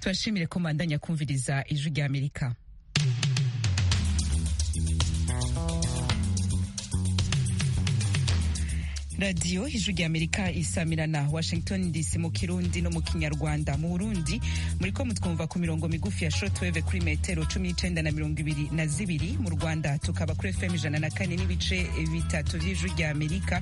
tubashimire ko mbandanya kumviriza ijwi ry'amerika radiyo ijwi ry'amerika isamirana washington dc mu kirundi no mu kinyarwanda mu burundi muri ko mutwumva ku mirongo migufi ya shotweve kuri metero cumi n'icenda na mirongo ibiri na zibiri mu rwanda tukaba kuri fm ijana na kane n'ibice bitatu vy'ijwi ry'amerika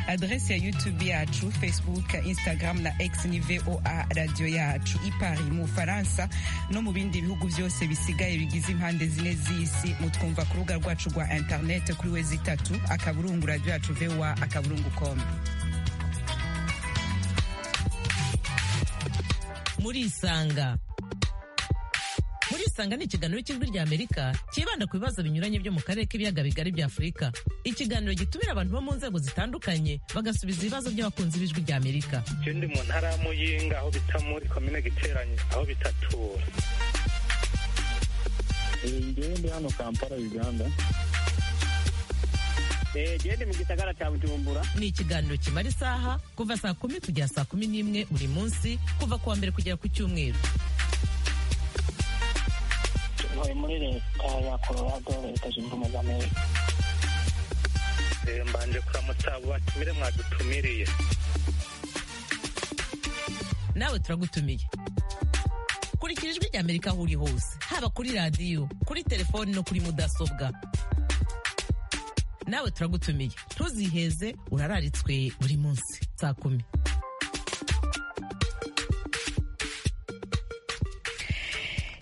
adrese ya youtube yacu facebook instagram na x ni voa radio yacu ipari mu faransa no mu bindi bihugu vyose bisigaye bigize impande zine z'isi mutwumva ku rubuga rwacu rwa internet kuri wezi itatu akaburungu radio yacu voa akaburungu murisanga murisanga ni ikiganiro cy'ijwi ry'amerika cyibanda ku bibazo binyuranye byo mu karere k'ibiyaga bigari bya afurika ikiganiro gitumira abantu bo mu nzego zitandukanye bagasubiza ibibazo by'abakunzi b'ijwi ry'amerika icyo ndi mu ntara ya muyinga aho bita muri komine giteranye aho bitatura ngewe ndi hano kampala uganda gende mu gisagara cya bujumbura ni ikiganiro kimara isaha kuva saa kumi kugera saa kumi n'imwe buri munsi kuva ku wa mbere kugera ku cyumweru tuvuye muri leta ya colorado leta zunze ubumwe za amerika mbanje kuramutsa abo batumire mwadutumiriye nawe turagutumiye kurikira ijwi ry'amerika aho uri hose haba kuri radiyo kuri telefoni no kuri mudasobwa nawe turagutumiye ntuziheze urararitswe buri munsi saa kumi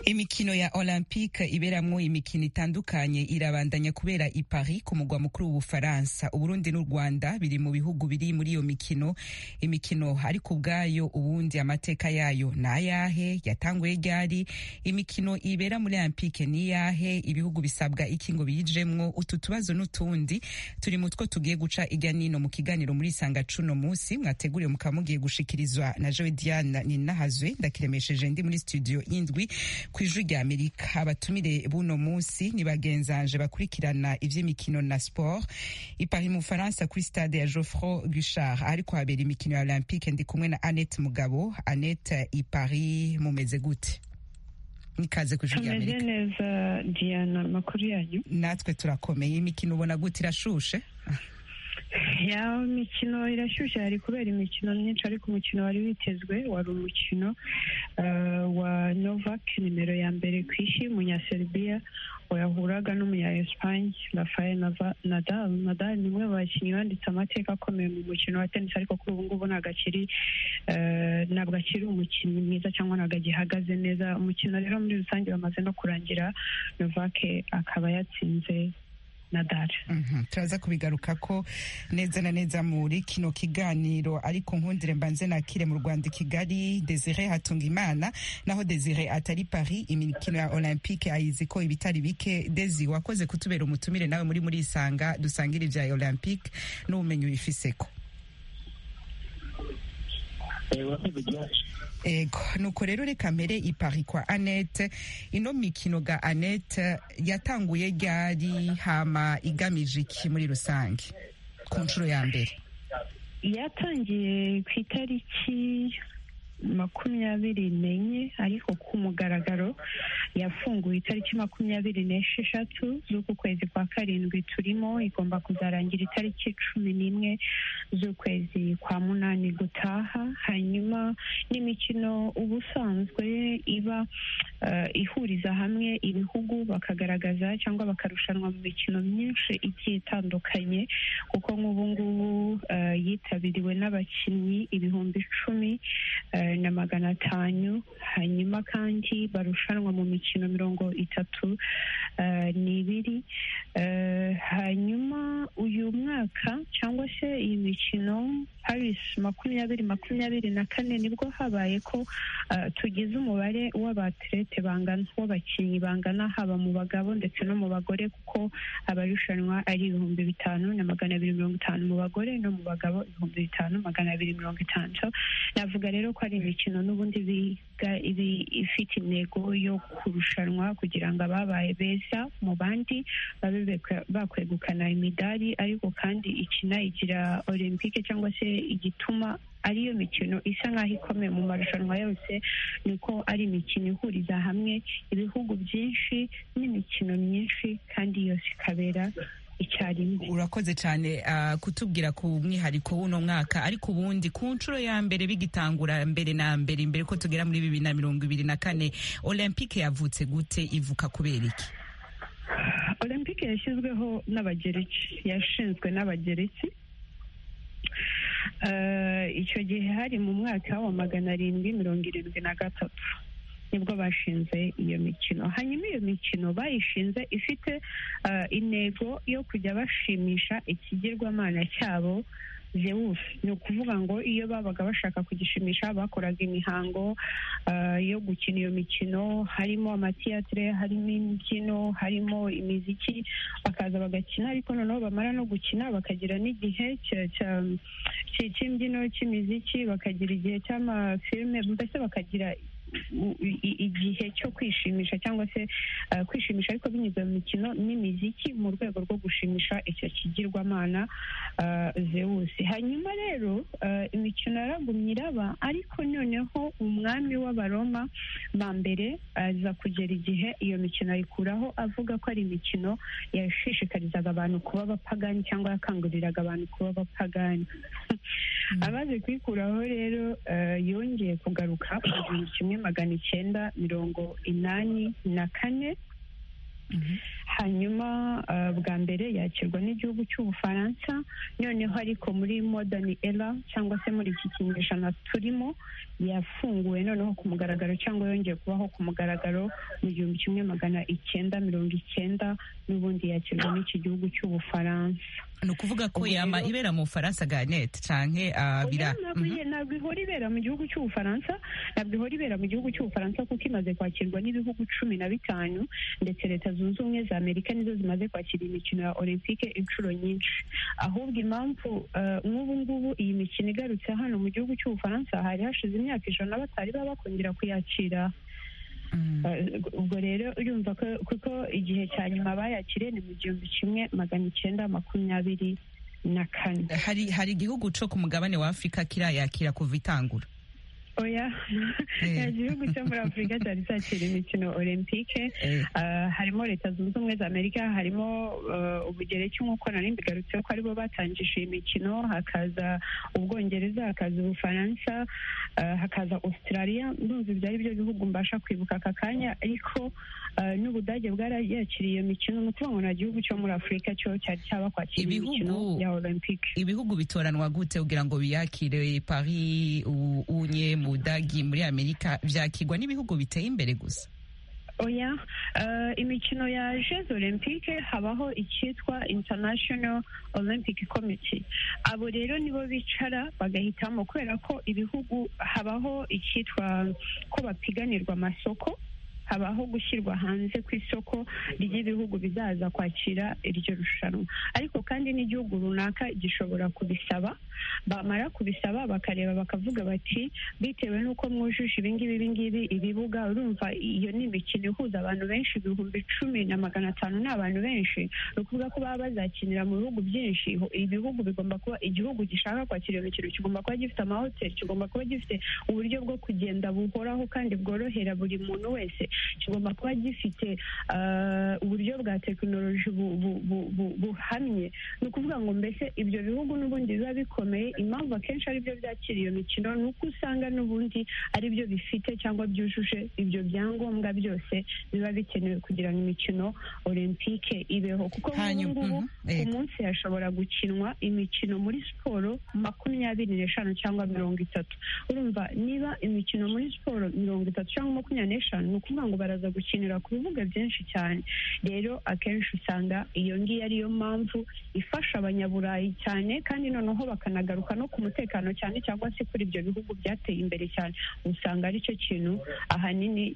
imikino ya olympique iberamwo imikino itandukanye irabandanya kubera i paris ku mugwa mukuru w'ubufaransa uburundi n'u rwanda biri mu bihugu biri muri iyo mikino imikino ariko ubwayo ubundi amateka yayo ni ayahe yatanguye ryari imikino ibera muri olympique ni iyahe ibihugu bisabwa iki ngo biyijemwo utu tubazo n'utundi turi mu two tugiye guca ijya nino mu kiganiro muri isanga cuno munsi mwateguriwe mukaba mugiye gushikirizwa na joe diane ninahazwe ndakiremesheje ndi muri studio y'indwi ku ijwi rya amerika abatumire buno munsi ni bagenzanje bakurikirana ivy'imikino na sport ipari mu faransa kuri stade ya geoffroy gushard ariko habera imikino ya olympique ndi kumwe na annette mugabo annette ipari mumeze gute nikaze ku ijwi rya tumeze amerika neza diana amakuru yanyu natwe turakomeye imikino ubona gute irashushe yaba imikino irashyushye hari kubera imikino myinshi ariko umukino wari witezwe wari umukino eh, wa novak nimero ya mbere ku isi umunyaserbiya wayahuraga n'umunya esipanye rafael Nava- nadal nadal ni umwe mu bakinnyi banditse amateka akomeye mu mukino wa tenisi ariko kuri ubu ngubu ntabwo akiri eh, ntabwo akiri umukinnyi mwiza cyangwa ntabwo agihagaze neza umukino rero muri rusange wamaze no kurangira novak akaba yatsinze nadal Mhm, turaza kubigaruka ko neza na neza muri kino kiganiro ariko nkundire mbanze nakire mu rwanda i kigali desire hatunga imana naho desire atari paris imikino ya olympique ayizi ko ibitari bike desi wakoze kutubera umutumire nawe muri muri isanga dusangira ibya olympique n'ubumenyi wifiseko ego nuko rero reka mbere ipari kwa anete ino mikino ga anete yatanguye ryari hama igamije iki muri rusange ku nshuro ya mbere yatangiye ku itariki makumyabiri n'enye ariko ku mugaragaro yafunguwe itariki makumyabiri n'esheshatu z'uku kwezi kwa karindwi turimo igomba kuzarangira itariki cumi n'imwe z'ukwezi kwa munani gutaha hanyuma n'imikino uba usanzwe iba eh, ihuriza hamwe ibihugu bakagaragaza cyangwa bakarushanwa mu mikino myinshi igiye itandukanye kuko nk'ubu ngubu eh, yitabiriwe n'abakinnyi ibihumbi icumi eh, na magana atanu hanyuma kandi barushanwa mu mikino mirongo itatu eh, n'ibiri Eh, hanyuma uyu mwaka cyangwa se iyi mikino paris makumyabiri makumyabiri na kane nibwo habaye ko eh, tugize umubare w'abaterete bangana w'abakinnyi bangana haba mu bagabo ndetse no mu bagore kuko abarushanwa ari ibihumbi bitanu na magana abiri mirongo itanu mu bagore no mu bagabo ibihumbi bitanu magana abiri mirongo itanu So, navuga rero ko ari imikino n'ubundi biga ibi- ifite intego yo kurushanwa kugira ngo ababaye beza mu bandi babe bekwe- bakwegukana imidari ariko kandi ikinayigira olympique cyangwa se igituma ariyo mikino isa nk'aho ikomeye mu marushanwa yose niko ari imikino ihuriza hamwe ibihugu byinshi n'imikino myinshi kandi yose ikabera icyarimwe urakoze cyane ah, kutubwira ku mwihariko w'uno mwaka ariko ubundi ku nshuro ya mbere bigitangura mbere na mbere mbere ko tugera muri bibiri na mirongo ibiri na kane olympique yavutse gute ivuka kubera iki olympique yashyizweho n'abagereki yashinzwe n'abagereki Eh, icyo gihe hari mu mwaka wa magana arindwi mirongo irindwi na gatatu nibwo bashinze iyo mikino hanyuma iyo mikino bayishinze ifite eh, intego yo kujya bashimisha ikigirwamana cyabo Zeus ni ukuvuga ngo iyo babaga bashaka kugishimisha bakoraga imihango eh, yo gukina iyo mikino harimo amatiyatire harimo imbyino harimo imiziki bakaza bagakina ariko noneho bamara no gukina bakagira n'igihe cya- cya- cya- cy'imbyino cy'imiziki bakagira igihe cy'amafilime mbese bakagira u- i- igihe cyo kwishimisha cyangwa se eh, kwishimisha ariko binyuze mu mikino n'imiziki mu rwego rwo gushimisha icyo kigirwamana eh, Zeus hanyuma rero eh, imikino yaragumye iraba ariko noneho umwami w'abaroma ba mbere aza kugera igihe iyo mikino ayikuraho avuga ko ari imikino yashishikarizaga abantu kuba abapagani cyangwa yakanguriraga abantu kuba abapagani amaze kuyikuraho rero eh, yongeye kugaruka mu gihumbi kimwe magana icyenda mirongo inani na kane hanyuma eh, bwa mbere yakirwa n'igihugu cy'ubufaransa noneho ariko muri modern era cyangwa se muri iki kinyejana turimo yafunguwe noneho ku mugaragaro cyangwa yongeye kubaho ku mugaragaro mu gihumbi kimwe magana icyenda mirongo icyenda n'ubundi yakirwa n'iki gihugu cy'ubufaransa ni ukuvuga ko Ubwo yama rero- ibera mu bufaransa ganete canke ah, bira Oya, ntabwo Mhm. iye- ntabwo ihora ibera mu gihugu cy'ubufaransa ntabwo ihora ibera mu gihugu cy'ubufaransa kuko imaze kwakirwa n'ibihugu cumi na bitanu ndetse leta zunze ubumwe za amerika nizo zimaze kwakira imikino ya olympique inshuro nyinshi ahubwo impamvu eh, nk'ubu ngubu iyi mikino igarutse hano mu gihugu cy'ubufaransa hari hashize imyaka ijana batari baba bakongera kuyakira Mm. Uh, ubwo rero urumva ko kuko igihe cya nyuma bayakiriye ni mu gihumbi kimwe magana icyenda makumyabiri na kane hari hari igihugu co ku mugabane wa afurika kirayakira kuva itangura oya Eh. nta gihugu cyo muri afurika cyari cyakira imikino olympique Eh, Uh, harimo leta zunze ubumwe za amerika harimo uh, ubugereki nk'uko nari mbigarutseho ko aribo batangije iyi mikino hakaza ubwongereza hakaza ubufaransa uh, hakaza australia ndumva ibyo ari byo bihugu mbasha kwibuka aka kanya ariko uh, n'ubudage bwarayakiriye iyo mikino ni ukuvuga ngo nta gihugu cyo muri afurika cyo cyari cyabakwakira Ibihugu- imikino ya olympique ibihugu bitoranwa gute kugira ngo biyakire paris u- unye mu budagi muri amerika vyakirwa n'ibihugu biteye imbere gusa oya eh, imikino ya jeux olympique habaho icyitwa international olympic committee abo rero nibo bicara bagahitamo kubera ko ibihugu habaho icyitwa ko bapiganirwa amasoko habaho gushyirwa hanze ku isoko ry'ibihugu bizaza kwakira iryo rushanwa ariko kandi n'igihugu runaka gishobora kubisaba bamara kubisaba bakareba bakavuga bati bitewe n'uko mwujuje ibingibi ibingibi ibibuga urumva iyo ni imikino ihuza abantu benshi ibihumbi cumi na magana atanu ni abantu benshi ni ukuvuga ko baba bazakinira mu bihugu byinshi Iho- ibihugu bigomba kuba igihugu gishaka kwakira iyo mikino kigomba kuba gifite amahoteli kigomba kuba gifite uburyo bwo kugenda buhoraho kandi bworohera buri muntu wese kigomba kuba gifite ah, uburyo bwa tekinoloji bu- bu- bu- bu- buhamye ni ukuvuga ngo mbese ibyo bihugu n'ubundi biba bikomeye impamvu akenshi ari byo byakira iyo mikino ni uko usanga n'ubundi ari byo bifite cyangwa byujuje ibyo byangombwa byose biba bikenewe kugira ngo imikino olympique ibeho kuko nk'ubu hanyuma ngubu mhm, eh, ku munsi hashobora gukinwa imikino muri siporo makumyabiri n'eshanu cyangwa mirongo itatu urumva niba imikino muri siporo mirongo itatu cyangwa makumyabiri n'eshanu ni ukuvuga ngo baraza gukinira ku bibuga byinshi cyane rero akenshi usanga iyo ngiyo ariyo mpamvu ifasha abanyaburayi cyane kandi noneho bakanagaruka no ku mutekano cyane cyangwa se kuri ibyo bihugu byateye imbere cyane usanga aricyo kintu ahanini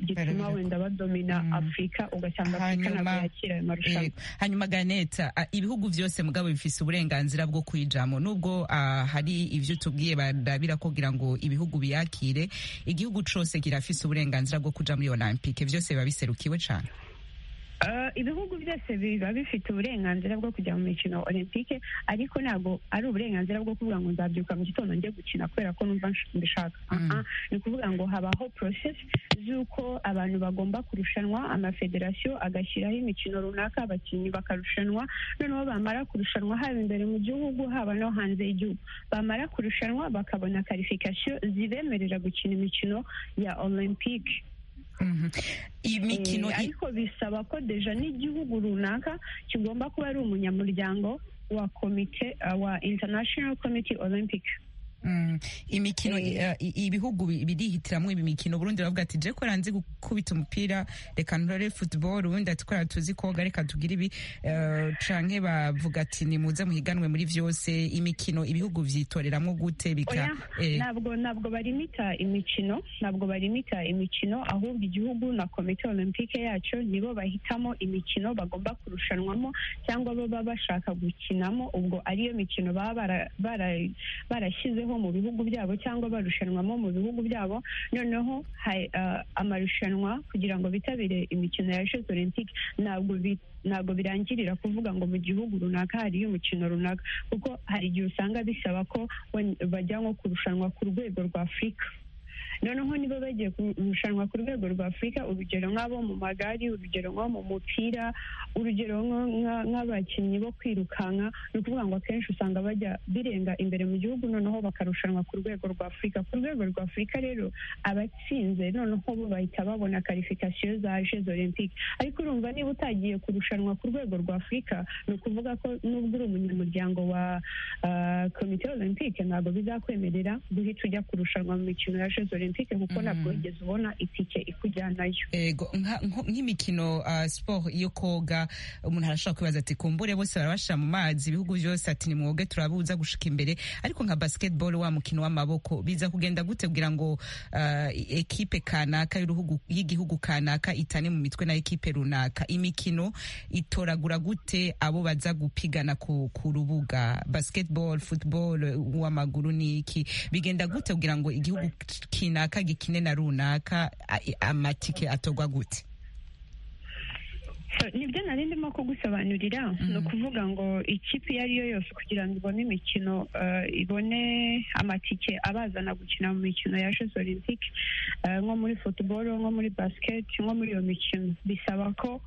Barabireka. gituma wenda badomina Mm. afurika ugasanga afurika ntabwo Hanyuma, yakira ayo marushanwa eh, hanyuma ganeta ah, ibihugu byose mugabo bifise uburenganzira bwo kuyijamo nubwo ah, hari ivyo tubwiye barabira kugira ngo ibihugu biyakire igihugu cose kirafise uburenganzira bwo kuja muri olympique vyose biba biserukiwe cane Eh, ibihugu byose biba bifite uburenganzira bwo kujya mu mikino olympique ariko ntabwo ari uburenganzira bwo kuvuga ngo nzabyuka mu gitondo njye gukina kubera ko numva nsh- mbishaka Mm. Ah, ah, ni ukuvuga ngo habaho process z'uko abantu bagomba kurushanwa amafederasiyo agashyiraho imikino runaka abakinnyi bakarushanwa noneho bamara kurushanwa haba imbere mu gihugu haba no hanze y'igihugu bamara kurushanwa bakabona karifikasiyo zibemerera gukina imikino ya olympique Mhm. imikino Eh, i- ariko bisaba ko deja n'igihugu runaka kigomba kuba ari umunyamuryango wa komite uh, wa international committee olympic Mm, imikino Eh. i- i- ibihugu bi- birihitiramwo ibi mikino Burundi baravuga ati je ko ranzi gukubita umupira reka nturore football ubundi ati ko tuzi koga reka tugire ibi eh, canke bavuga ati nimuze muhiganwe muri vyose imikino ibihugu vyitoreramo gute bika Oya, eh, ntabwo ntabwo barimita imikino ntabwo barimita imikino ahubwo igihugu na komite olympique yacyo nibo bahitamo imikino bagomba kurushanwamo cyangwa baba bashaka gukinamo ubwo ariyo mikino baba bara- bara- barashyizeho mu bihugu byabo cyangwa barushanwamo mu bihugu byabo noneho ha- eh, amarushanwa kugira ngo bitabire imikino ya jeux olympique ntabwo bi- ntabwo birangirira kuvuga ngo mu gihugu runaka hariyo umukino runaka kuko hari igihe usanga bisaba ko wen- bajya nko kurushanwa ku rwego rwa afurika noneho niba bagiye kurushanwa ku rwego rwa afurika urugero nk'abo mu magari urugero nko mu mupira urugero nko- nka- nk'abakinnyi bo kwirukanka ni ukuvuga ngo akenshi usanga bajya birenga imbere mu gihugu noneho bakarushanwa ku rwego rwa afurika ku rwego rwa afurika rero abatsinze noneho bo bahita babona karifikasiyo za jeux olympique ariko urumva niba utagiye kurushanwa ku rwego rwa afurika ni ukuvuga ko nubwo uri umunyamuryango wa Uh, komite olympique ntabwo bizakwemerera guhita ujya kurushanwa mu mikino ya jeux olympique kuko Mhm. ntabwo wigeze ubona itike ikujyanayo ego nka- nko- nk'imikino ah, sport yo koga umuntu arashobora kwibaza ati kumbure bose barabashira mu mazi ibihugu byose ati nimwoge turabuza gushika imbere ariko nka basketball wa mukino w'amaboko biza kugenda gute kugira ngo ah, ekipe kanaka y'uruhugu- y'igihugu kanaka itane mu mitwe na ekipe runaka imikino itoragura gute abo baza gupigana ku, ku rubuga basketball football uw'amaguru n'iki bigenda gute kugira ngo igihugu kinaka gikine na runaka a- amatike atorwa gute So, nibyo nari ndimo kugusobanurira ni ukuvuga ngo ikipe iyo ari yo yose kugira ngo ibone imikino uh, ibone amatike abazana gukina mu mikino ya jeux olympique uh, nko muri football nko muri basket nko muri iyo mikino bisaba ko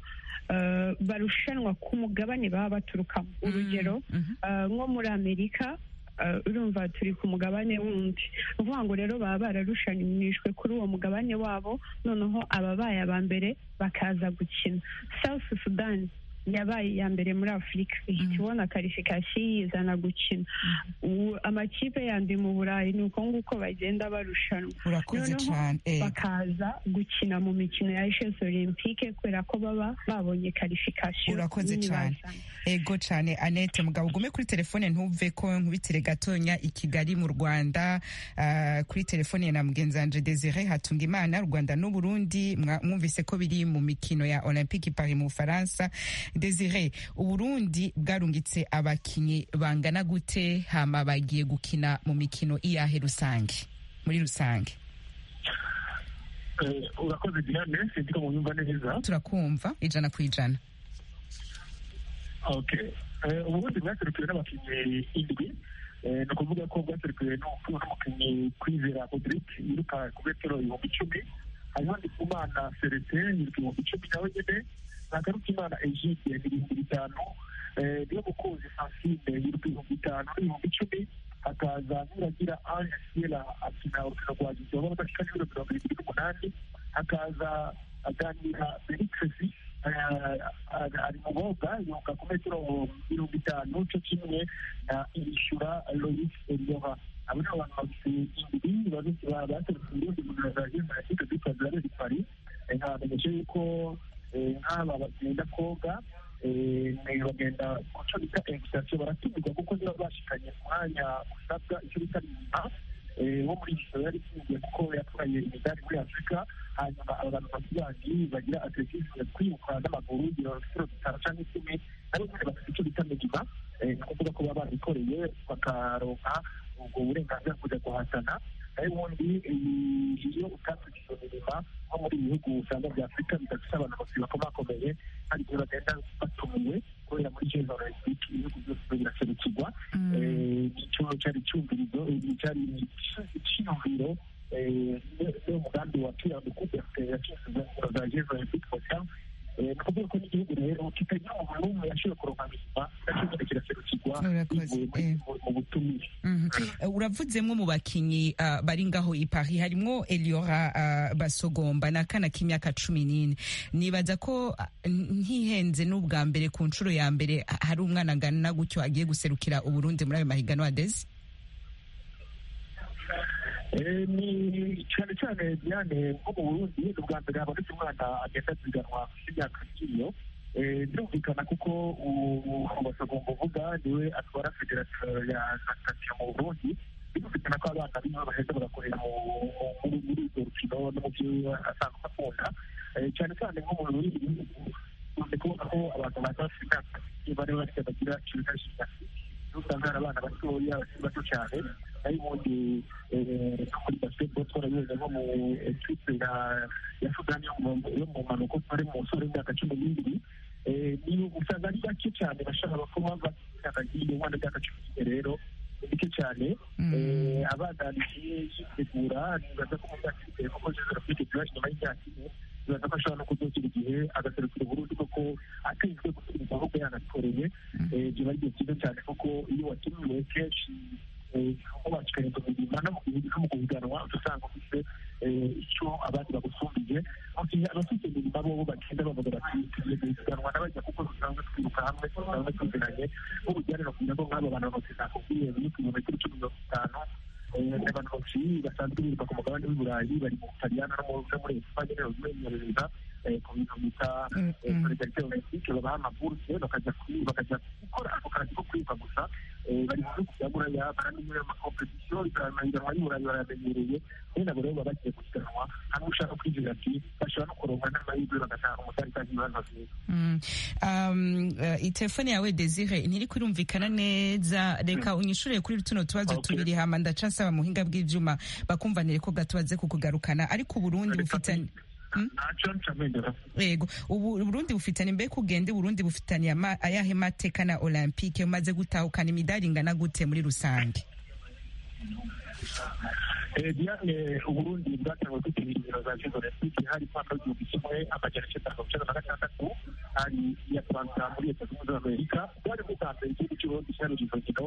uh, barushanwa ku mugabane baba baturukamo urugero Mhm. Uh, nko muri amerika uh, urumva turi ku mugabane wundi ni ukuvuga ngo rero baba bararushanijwe kuri uwo mugabane wabo noneho ababaye aba mbere bakaza gukina south sudan yabaye iya mbere muri afurika ihita ibona karifikasiyo yizana gukina Ubu amakipe yandi mu burayi ni uko nguko bagenda barushanwa urakoze Noneho cyane eh, bakaza gukina mu mikino ya jeux olympique kubera ko baba babonye karifikasiyo Urakoze nini cyane. bazana. ego cyane anete mugabo ugume kuri telefone ntuve ko nkubitire gatonya i kigali mu rwanda ah, kuri telefone na mugenzi wanje desire hatunga imana rwanda n'uburundi mwa- mwumvise ko biri mu mikino ya olympique paris mu bufaransa desire uburundi bwarungitse abakinnyi bangana gute hama bagiye gukina mu mikino iyahe rusange muri rusange Eh, urakoze diane sinzi ko munyumva neza turakumva ijana ku ijana okay Eh, uburundi bwaserukiwe n'abakinnyi indwi Eh, ni ukuvuga ko bwaserukiwe n'umukuru n'umukinnyi kwizera rodrigue yiruka ku metero ibihumbi icumi hariho ndikumana serete yiruka ibihumbi icumi nawe nyene na garukimana egide ni ibihumbi bitanu Eh, niyo mukunzi francine yiruka ibihumbi bitanu n'ibihumbi icumi hakaza nuragira ange siela akina urukino rwa gizoba badashika n'ibiro mirongo irindwi n'umunani hakaza aganira beritresi ari mu boga yoga ku metero mirongo itanu cyo kimwe na irishyura lois eliora abo ni abantu bafite indwi baserutse uburundi mu nzira za jena ya kipe zitwa zirarezi pari nkabamenyeshe yuko eh, nk'aba bagenda koga eh, ne- bagenda kuco bita egisitasiyo baratumirwa kuko niba bashikanye umwanya usabwa icyo bita nyuma eh, wo muri gisoro yari itsindiye kuko yatwaye imidari muri afurika hanyuma aba bantu bafite bandi bagira atletisme kwiruka n'amaguru birorokiro bitanu cyangwa icumi nabo nyine bafite icyo bita medima eh, ni ukuvuga ko baba babikoreye bakaronka ubwo burenganzira bwo kujya guhatana nayo ubundi eh, iyo utatse izo mirima nko muri ibi bihugu usanga bya afurika bidafite abantu babiri bakomakomeye kandi ibyo bagenda batumiwe kubera muri jeza olympic ibihugu byose biraserukirwa nicyo cyari icyumvirizo cyari icyiyumviro niwo mugambi wa tuyandi kuko yashinzwe ingoro za jeza olympic hotel ni ukuvuga ko n'igihugu rero kitagira umuntu n'umwe yashyira ku ruhame nacyo nyine kiraserukirwa Murakoze, bivuye eh. mu- mu butumire uravuzemwo mu bakinyi ah, bari ngaho i paris harimwo eliora ah, basogomba ni akana k'imyaka cumi n'ine nibaza ko ah, ntihenze n'ubwa mbere ku nshuro ya mbere ha- hari umwana angana gutyo agiye guserukira uburundi muri ayo mahiganwa adeze Eh, ni cyane cyane diane nko mu burundi ni ubwa mbere habonetse umwana agenda ziganwa ku myaka nk'iyo Eh, birumvikana kuko basagomba uvuga niwe atwara federasiyo ya natasiyo mu burundi birumvikana ko abana bimwe baheza bagakorera mu- mu- muri muri urwo rukino no mu byo asanzwe akunda Eh, cyane cyane nko mu burundi ukunze kubona ko abantu baza bafite imyaka igiye bari bafite bagira ikibazo cy'imyaka usanga hari abana batoya bakiri bato cyane ari ubundi eh, no muri basketball twarabize nko mu ekipe ya ya sudani yo mu- yo mu mpanuka twari mu musore w'imyaka cumi n'ibiri Eh, ni usanga ari bake cyane bashaka kuba batanagiye umwana w'imyaka cumi n'ibiri rero ni bike cyane Mm. Eh, abana bagiye yitegura nibaza ko mu myaka iri imbere kuko jezero fite tubaje nyuma y'imyaka ine nibaza ko ashobora no kudugira igihe agaserukira uburundi kuko atinzwe gusubiza ahubwo yanatoreye Eh, biba ari igihe cyiza cyane kuko iyo watumiwe kenshi eh, aho bakikarindwa mu mirimo no mu gihugu no mu guhiganwa uca usanga ufite eh, icyo abandi bagusumbije Abafite- abafite imirimo bo bagenda bavuga bati tugiye guhiganwa n'abajya kuko dusanzwe twiruka hamwe dusanzwe tuzinanye nk'ubujyane bakubwira ko nk'abo bantu bose nakubwiye biri ku birometero cumi mirongo itanu Eh, abantu benshi basanzwe biruka ku mugabane w'i burayi bari mu butaliyani no mu- no muri espanye rero bimenyereza eh, ku bintu bita Mm, eh, mm. solidarite olempike babaha amaburuse bakajya kwi- bakajya gukora ako kazi ko kwiga gusa Eh, bari mu bihugu bya buraya baramenyereye amakompetisiyo amahiganwa y'i burayi barayamenyereye rero nabo rero baba bagiye gusiganwa hanyuma ushaka kwinjira ati bashobora no kuronka n'amahirwe bagataha umudari kandi ibibazo byiza Mm. Um, eh, telefone yawe desire ntiri kurumvikana neza reka unyishure kuri tuno tubazo Okay. tubiri hama ndaca nsaba mu hinga bw'ivyuma bakumvanire ko gato baze kukugarukana ariko uburundi bufitanye Mm. ntaco ncamendera yego ubu uburundi bufitanye mbere kugende uburundi bufitanye ama- ayahe mateka na olympique umaze gutahukana imidari ingana gute muri rusange Eh, Diane uburundi bwatangiye kwitabira ibiro za jezo olympique hari umwaka w'igihumbi kimwe amajana icyenda mirongo icyenda na gatandatu hari iya fransa muri leta zunze ubumwe za amerika bwari bwa mbere igihugu cy'uburundi cyaruye izo nkino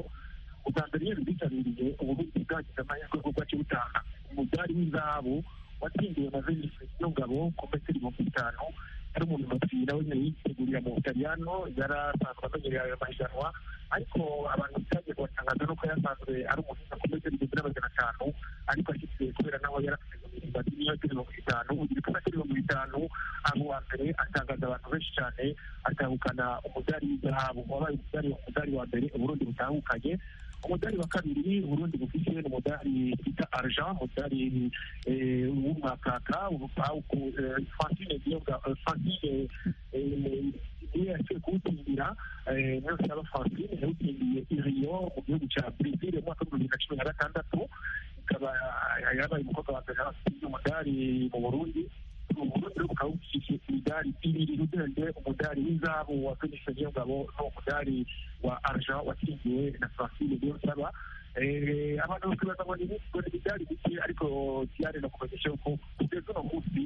ubwa mbere iyo bitabiriye uburundi bwagize amahirwe yo kuba kiwutanga umudari w'izahabu watsindiwe na venise nyongabo ku metero ibihumbi bitanu ari umuntu bapfira nawe nyine yitegurira mu butaliyano yari asanzwe amenyereye ayo mahiganwa ariko abantu bitabye kubatangaza nuko yasanzwe ari umuhinga ku metero igihumbi na magana atanu ariko ashyize kubera nawe yari afite ngo miringo miliyoni mirongo itanu ugira kuri mirongo itanu aho wa mbere atangaza abantu benshi cyane atahukana umudari w'izahabu wabaye umudari umudari wa mbere uburundi butahukanye umudari wa kabiri uburundi bufite ni umudari bita argent umudari eh, w'umwakaka ubu- eh, Francine Niyonga- eh, Francine eh, niyo yaciye kuwutsindira eh, niyo saba Francine yawutsindiye i Rio mu gihugu cya Brazil mu mwaka w'ibihumbi bibiri na cumi na gatandatu ikaba yabaye umukobwa wa mbere watsinze umudari mu Burundi uburundi bukaba bufite imidari ibiri ugereranyije umudari w'izahabu wa Felix Niyongabo n'umudari wa argent watsindiwe na Francine Niyonsaba Eh, abantu bose bazabona ibigori byari bike ariko byari no kumenyesha yuko kugeza uno munsi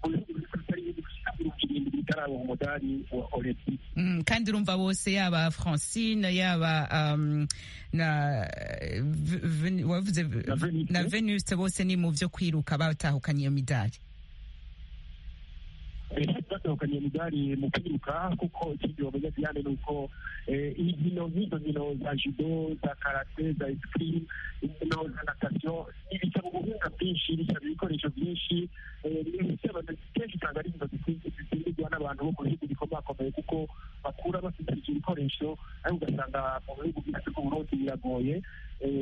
mu bihugu biri kuri tariki gushika mirongo irindwi bitarabonka umudari wa olympic Mm, kandi urumva bose yaba francine yaba um, na, eh, V- Ven- wavuze V- Na Venus. na venuste bose ni mu vyo kwiruka batahukanye iyo midari batahukanye imidari mu kwiruka kuko ikindi bamenya diane ni uko eh, inkino nk'izo nkino za judo za karate za esikimu inkino za natasiyo ibisaba ubuhinga bwinshi bisaba ibikoresho byinshi eh, bisaba kenshi usanga ari inkino zikunze zikundwa n'abantu bo mu bihugu bikomakomeye kuko bakura bafite ibyo bikoresho ariko ugasanga mu bihugu byose ku burundi biragoye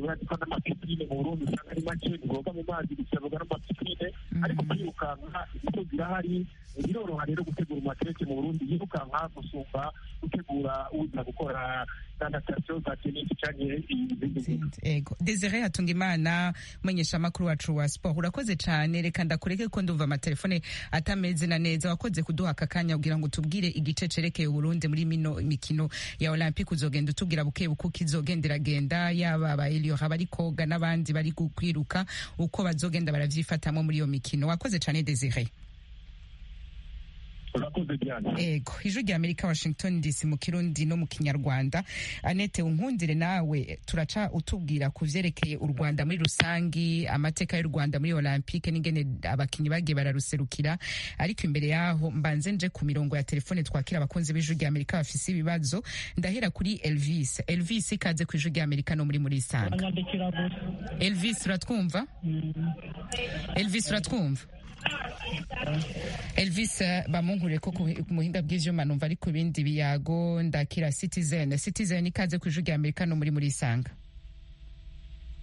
baradukwa n'amapipine mu burundi usanga ari make biboga mu mazi gusa biboga n'amapipine ariko kwirukanka ibigo birahari biroroha rero gutegura umateke mu burundi yirukanka gusumba gutegura uza gukora sanatasiyo za tenisi cyangwa izindi ngingo ego desire hatunga imana menyesha amakuru wacu wa siporo urakoze cyane reka ndakureke ko ndumva amatelefone atameze na neza wakoze kuduha aka kanya kugira ngo tubwire igice cerekeye uburundi muri mino mikino ya olympique uzogenda utubwira buke buke uko izogenda iragenda yaba aba eliora bari koga n'abandi bari kwiruka uko bazogenda baravyifatamwo muri iyo mikino wakoze cyane desire urakoze byane ego ijwi rya amerika washington dc mu kirundi no mu kinyarwanda anete unkundire nawe turaca utubwira ku vyerekeye u rwanda muri rusangi amateka y'u rwanda muri olympique n'ingene abakinyi bagiye bararuserukira ariko imbere yaho mbanze nje ku mirongo ya telefone twakira abakunzi b'ijwi rya amerika bafise ibibazo ndahera kuri elvis elvis ikaze ku ijwi rya amerika no muri muri isanga banyandikira gusa elvis uratwumva elvis uratwumva Elvis eh, bamunkure ko ku- ku muhinga bw'ivyuma numva ari ku bindi biyago ndakira Citizen Citizen ikaze ku ijwi rya Amerika no muri muri isanga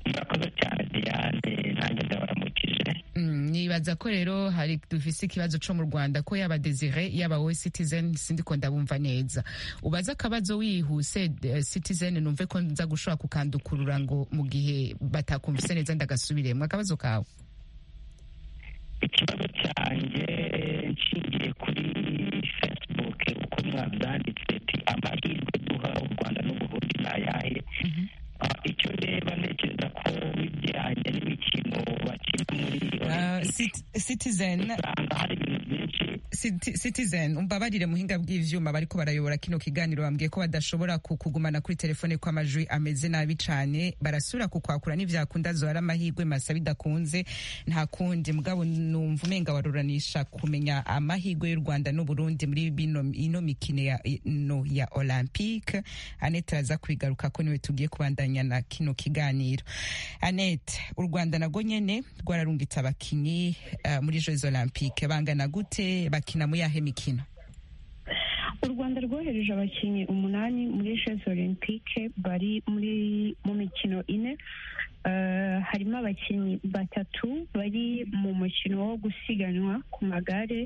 murakoze cyane diane nanjye ndabaramukije Mm, nibaza ko rero hari dufise ikibazo co mu Rwanda ko yaba Desire yaba wowe Citizen sindiko ndabumva neza ubaze akabazo wihuse eh, Citizen numve ko nza gushobora kukandukurura ngo mu gihe batakumvise neza ndagasubiremwe akabazo kawe ikibazo cyanjye nshingiye kuri facebook uko mwabyanditse ati amahirwe duha u rwanda n'uburundi ni ayahe Ah, icyo reba ntekereza ko bijyanye n'imikino bakina muri Ah, Olympic, Cit- Citizen usanga hari ibintu byinshi Citi- Citizen umbabarire muhinga bw'ivyuma bariko barayobora kino kiganiro bambwiye ko badashobora ku- kugumana kuri telefone ko amajwi ameze nabi cane barasubira kukwakura n'ivyakunda zohara amahirwe masa bidakunze nta kundi mugabo numva umenga waruranisha kumenya amahirwe y'u Rwanda n'Uburundi muri bino ino mikino ya no ya Olympique Annette araza kwigaruka ko niwe tugiye kubandanya na kino kiganiro Annette u Rwanda nago nyene rwararungitse abakinyi eh, muri Jeux Olympique bangana gute bakina mu yahe mikino u rwanda rwohereje abakinnyi umunani muri jeux olympique bari muri mu mikino ine Eh, harimo abakinnyi batatu bari mu mukino wo gusiganwa ku magare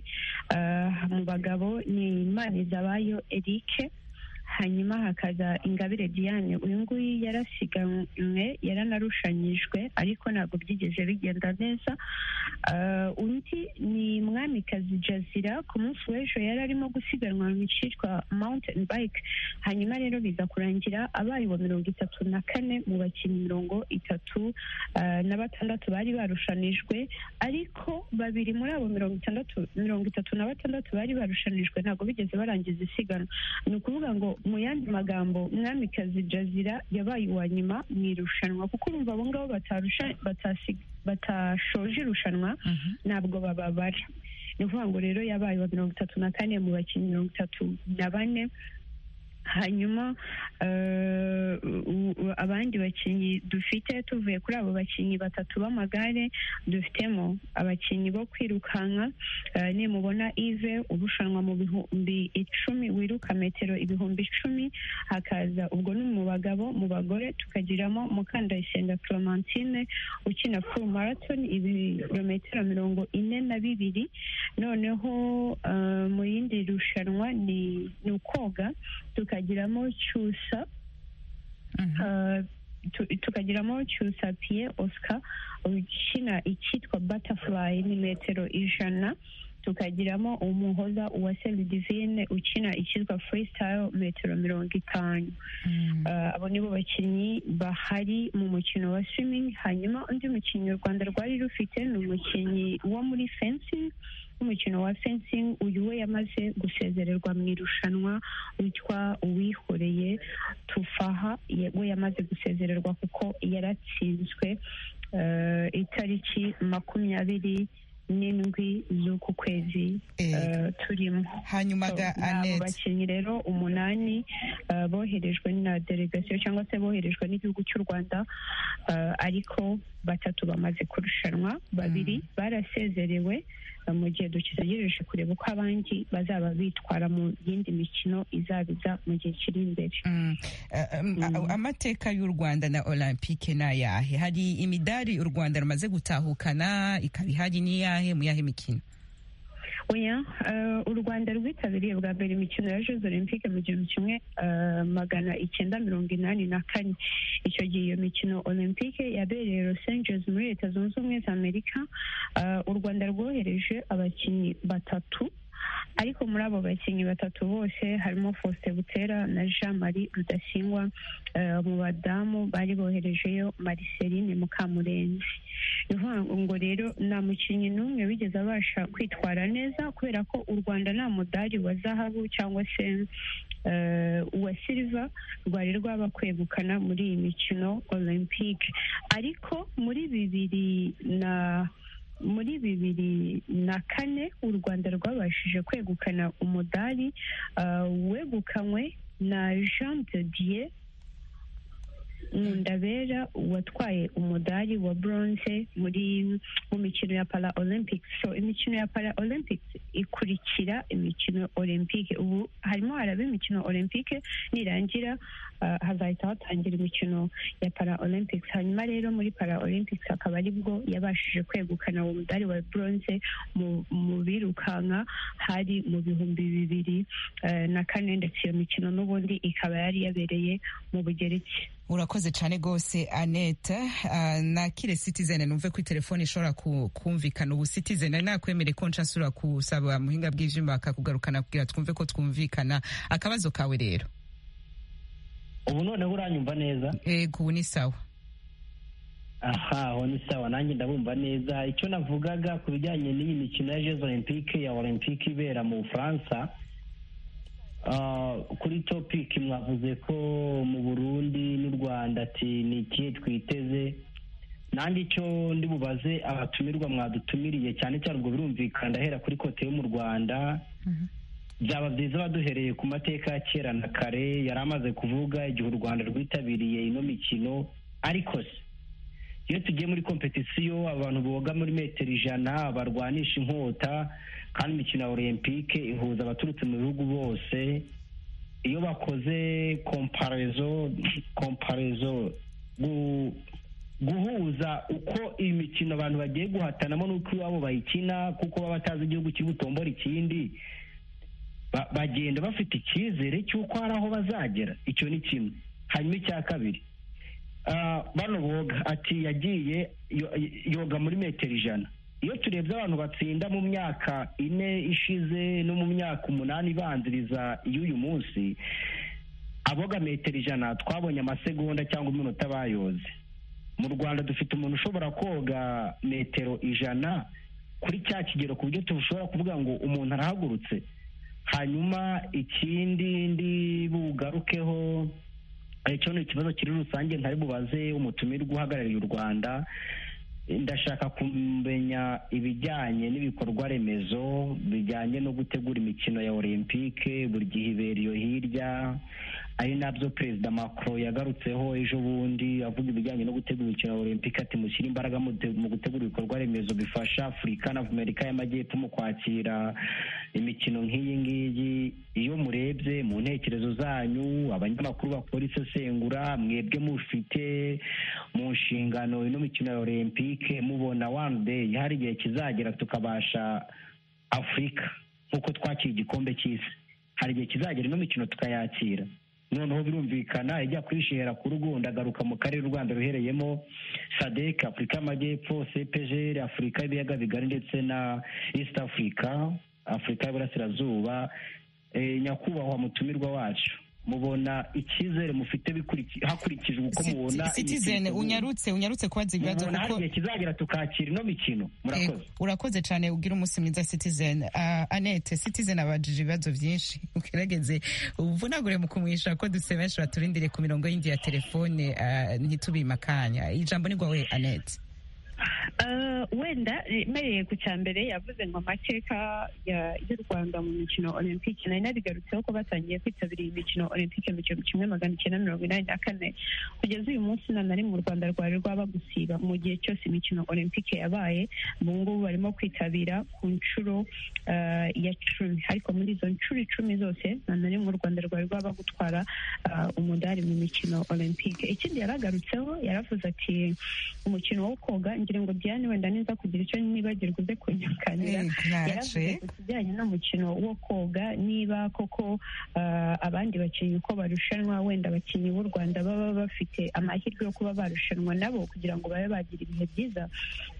Eh, mu bagabo ni manizabayo erike hanyuma hakaza ingabire diane uyu nguyu yarasiganwe yaranarushanyijwe ariko ntabwo byigeze bigenda neza Eh, undi ni mwamikazi jazira ku munsi w'ejo yari arimo gusiganwa mu cyitwa mountain bike hanyuma rero biza kurangira abaye wa mirongo itatu na kane mu bakinnyi mirongo itatu eh, na batandatu bari barushanijwe ariko babiri muri abo mirongo itandatu mirongo itatu na batandatu bari barushanijwe ntabwo bigeze barangiza isiganwa ni ukuvuga ngo mu yandi magambo mwamikazi jazira yabaye uwa nyuma mu irushanwa kuko urumva abo ngabo batarusha- batasi- batashoje irushanwa ntabwo bababara ni ukuvuga ngo rero yabaye wa mirongo itatu na kane mu bakinnyi mirongo itatu na bane hanyuma eh, u- u- abandi bakinnyi dufite tuvuye kuri abo bakinnyi batatu b'amagare dufitemo abakinnyi bo kwirukanka eh, nimubona ive urushanwa mu bihumbi icumi wiruka metero ibihumbi icumi hakaza ubwo ni mu bagabo mu bagore tukagiramo mukandayisenga clementine ukina full marathon ibirometero mirongo ine na bibiri noneho eh, mu yindi rushanwa ni ni ukoga tukagiramo cyusa eh, tu- tukagiramo cyusa pie oscar ukina icyitwa butterfly ni metero ijana tukagiramo umuhoza uwa divine ukina icyitwa freestyle metero mirongo itanu Eh, abo nibo bakinnyi bahari mu mukino wa swimming hanyuma undi mukinnyi u rwanda rwari rufite ni umukinnyi wo muri fencing umukino wa fencing uyu we yamaze gusezererwa mu irushanwa witwa uwihoreye tufaha ye- we yamaze gusezererwa kuko yaratsinzwe eh, itariki makumyabiri n'indwi z'uku kwezi eh, Ego. turimo hanyuma So, ga ni abo Annette bakinnyi rero umunani eh, boherejwe na delegasiyo cyangwa se boherejwe n'igihugu cy'u rwanda eh, ariko batatu bamaze kurushanwa babiri barasezerewe mu gihe dutegereje kureba uko abandi bazaba bitwara mu yindi mikino izabiza mu gihe kiri imbere Mm. Eh, em, a- amateka y'u rwanda na olympique ni ayahe hari imidari u rwanda rumaze gutahukana ikaba ihari n'iyahe mu yahe mikino oya eh, u rwanda rwitabiriye bwa mbere imikino ya jeux olympique mu gihumbi kimwe eh, magana icyenda mirongo inani na kane icyo gihe iyo mikino olympique yabereye los angeles muri leta zunze ubumwe za amerika Eh, u rwanda rwohereje abakinnyi batatu ariko muri abo bakinnyi batatu bose harimo faustin butera na jean marie rudasingwa eh, mu badamu bari boherejeyo mariceline mukamurenzi ni ukuvuga ngo rero nta mukinnyi n'umwe wigeze abasha kwitwara neza kubera ko u rwanda nta mudari wa zahabu cyangwa se eh, uwa silva rwari rwaba kwegukana muri iyi mikino olympique ariko muri bibiri na muri bibiri na kane u rwanda rwabashije kwegukana umudari eh, wegukanywe na jean de dieu Nkundabera watwaye umudari wa bronze muri mu mikino ya para olympics so imikino ya para olympics ikurikira imikino olympique ubu harimo haraba imikino olympique nirangira ah, hazahita hatangira imikino ya para olympics hanyuma rero muri para olympics akaba aribwo yabashije kwegukana uwo mudari wa bronze mu- mu birukanka hari mu bihumbi bibiri eh, na kane ndetse iyo mikino n'ubundi ikaba yari yabereye mu bugereki urakoze cyane rwose annette Ah, nakire citizen numve ko telefone ishobora ku- kumvikana ubu citizen nari nakwemere ko nca nsura kusaba muhinga bw'ivyuma akakugarukana kugira twumve ko twumvikana akabazo kawe rero ubu noneho uranyumva neza yego ubu ni sawa aha aho ni sawa nanjye ndabumva neza icyo navugaga ku bijyanye n'iyi mikino ya jeze olympique ya olympique ibera mu bufaransa ah, kuri topiki mwavuze ko mu burundi n'u rwanda ati ni ikihe twiteze nanjye icyo ndi bubaze abatumirwa mwadutumiriye cyane cyane ubwo birumvikana ndahera kuri kote yo mu rwanda byaba byiza baduhereye ku mateka ya kera na kare yari amaze kuvuga igihe u rwanda rwitabiriye ino mikino ariko se iyo tugiye muri kompetisiyo abantu boga muri metero ijana barwanisha inkota kandi imikino ya olympique ihuza abaturutse mu bihugu bose iyo bakoze komparezo komparezo gu- guhuza uko iyi mikino abantu bagiye guhatanamo n'uko iwabo bayikina kuko baba batazi igihugu kibutombora ikindi ba- bagenda bafite icyizere cy'uko hari aho bazagera icyo ni kimwe hanyuma icya kabiri Ah, bano boga ati yagiye yo- yoga muri metero ijana iyo turebye abantu batsinda mu myaka ine ishize no mu myaka umunani ibanziriza y'uyu munsi aboga metero ijana twabonye amasegonda cyangwa iminota bayoze mu rwanda dufite umuntu ushobora koga metero ijana kuri cya kigero ku buryo tushobora kuvuga ngo umuntu arahagurutse hanyuma ikindi ndi bugarukeho icyo ni ikibazo kiri rusange ntari bubaze umutumirwa uhagarariye u rwanda ndashaka kumenya ibijyanye n'ibikorwa remezo bijyanye no gutegura imikino ya olympique buri gihe ibera iyo hirya ari nabyo perezida macron yagarutseho ejo bundi avuga ibijyanye no gutegura imikino ya olympique ati mushyire imbaraga mu te- mu gutegura ibikorwa remezo bifasha afurika na amerika y'amajyepfo mu kwakira imikino nk'iyi ngiyi iyo murebye mu ntekerezo zanyu abanyamakuru bakora isesengura mwebwe mufite mu nshingano ino mikino ya olympique mubona one day hari igihe kizagera tukabasha afurika nk'uko twakira igikombe cy'isi hari igihe kizagera ino mikino tukayakira noneho birumvikana ijya kwishera ku rugo ndagaruka mu karere u rwanda ruhereyemo sadek afurika y'amajyepfo cpgr afurika y'ibiyaga bigari ndetse na east africa afurika y'iburasirazuba Eh, nyakubahwa mutumirwa wacu mubona icyizere mufite bikuriki- hakurikijwe uko mubona iyi citizen mikino. unyarutse unyarutse kubaza ibibazo mubona hari kuko igihe kizagera tukakira ino mikino murakoze Yego, urakoze cyane ugira umunsi mwiza citizen Ah, annette citizen abajije ibibazo byinshi ugerageze ubuvunagure mu kumwisha ko duse benshi baturindiriye ku mirongo y'indi ya telefone ah, ntitubimakanya ijambo ni rwawe annette Eh, wenda mereye ku cya mbere yavuze ngo amateka ya- y'u rwanda mu mikino olympique nari narigarutseho ko batangiye kwitabira iyi mikino olympique mu gihumbi kimwe magana icyenda mirongo inani na kane kugeza uyu munsi nta na rimwe u rwanda rwari rwaba gusiba mu gihe cyose imikino olympique yabaye ubu ngubu barimo kwitabira ku nshuro eh, ya cumi ariko muri izo nshuro icumi zose nta na rimwe u rwanda rwari rwaba gutwara eh, umudari mu mikino olympique ikindi yaragarutseho yaravuze ati umukino wo koga ngira ngo diane wenda niza kugira icyo nibagirwa uze kunyakanira Eh, yaravuze naje ku kijyanye n'umukino wo koga niba koko ah, abandi bakinnyi uko barushanwa wenda abakinnyi b'u rwanda baba bafite amahirwe yo kuba barushanwa nabo kugira ngo babe bagira ibihe byiza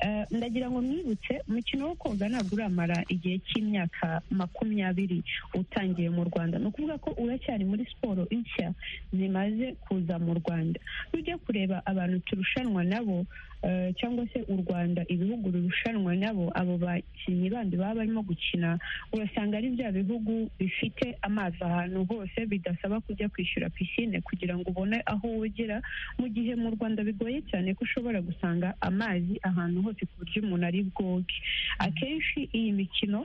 Eh, ndagira ngo mwibutse umukino wo koga ntabwo uramara igihe cy'imyaka makumyabiri utangiye mu rwanda ni ukuvuga ko uracyari muri siporo nshya zimaze kuza mu rwanda iyo ugiye kureba abantu turushanwa nabo eh, cyangwa se u rwanda ibihugu birushanwa nabo abo bakinnyi bandi baba barimo gukina urasanga ari bya bihugu bifite amazi ahantu hose bidasaba kujya kwishyura pisine kugira ngo ubone aho wogera mu gihe mu rwanda bigoye cyane ko ushobora gusanga amazi ahantu hose ku buryo umuntu ari bwoge akenshi iyi mikino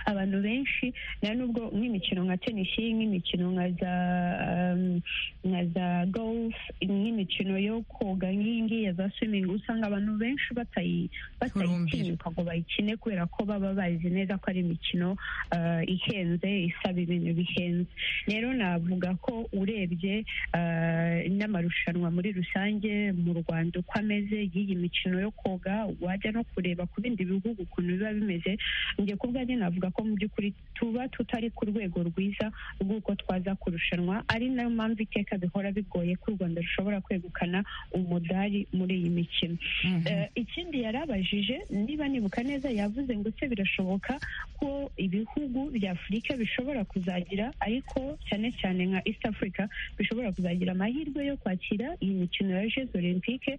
abantu benshi nta nubwo nk'imikino nka tenisi nk'imikino nka za um, nka za golf nk'imikino yo koga nk'iyi ngiyi ya za swimming usanga abantu benshi batayi- batayitinyuka ngo bayikine kubera ko baba bazi neza ko ari imikino uh, ihenze isaba ibintu bihenze rero navuga ko urebye uh, n'amarushanwa muri rusange mu rwanda uko ameze y'iyi mikino yo koga wajya no kureba ku bindi bihugu ukuntu biba bimeze njye ku bwanjye navuga ko mu by'ukuri tuba tutari ku rwego rwiza rw'uko twaza kurushanwa ari nayo mpamvu iteka bihora bigoye ko u rwanda rushobora kwegukana umudari muri iyi mikino Eh, ikindi yarabajije niba nibuka neza yavuze ngo se birashoboka ko ibihugu bya afurika bishobora kuzagira ariko cyane cyane nka east africa bishobora kuzagira amahirwe yo kwakira iyi mikino ya jeux olympique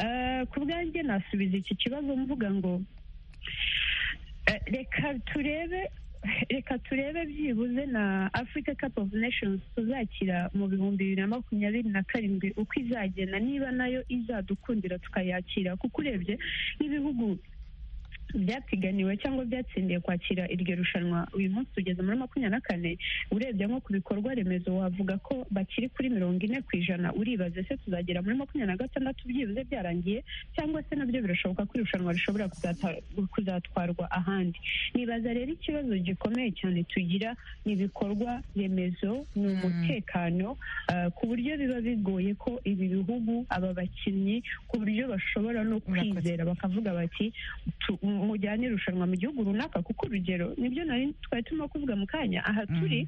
Eh, ku bwanjye nasubiza iki kibazo mvuga ngo Eh, reka turebe reka turebe byibuze na africa cup of nations tuzakira mu bihumbi bibiri na makumyabiri na karindwi uko izagenda niba nayo izadukundira tukayakira kuko urebye nk'ibihugu byapiganiwe cyangwa byatsindiye kwakira iryo rushanwa uyu munsi tugeze muri makumyabiri na kane urebye nko ku bikorwa remezo wavuga ko bakiri kuri mirongo ine ku ijana uribaze se tuzagera muri makumyabiri na gatandatu byibuze byarangiye cyangwa se nabyo birashoboka ko irushanwa rishobora kuzata- kuzatwarwa ahandi nibaza rero ikibazo gikomeye cyane tugira ni ibikorwa remezo ni umutekano ah, ku buryo biba bigoye ko ibi bihugu aba bakinnyi ku buryo bashobora no Murakoze. kwizera bakavuga bati tu- mujyane irushanwa mu gihugu runaka kuko urugero nibyo nari twari turimo kuvuga mu kanya aha turi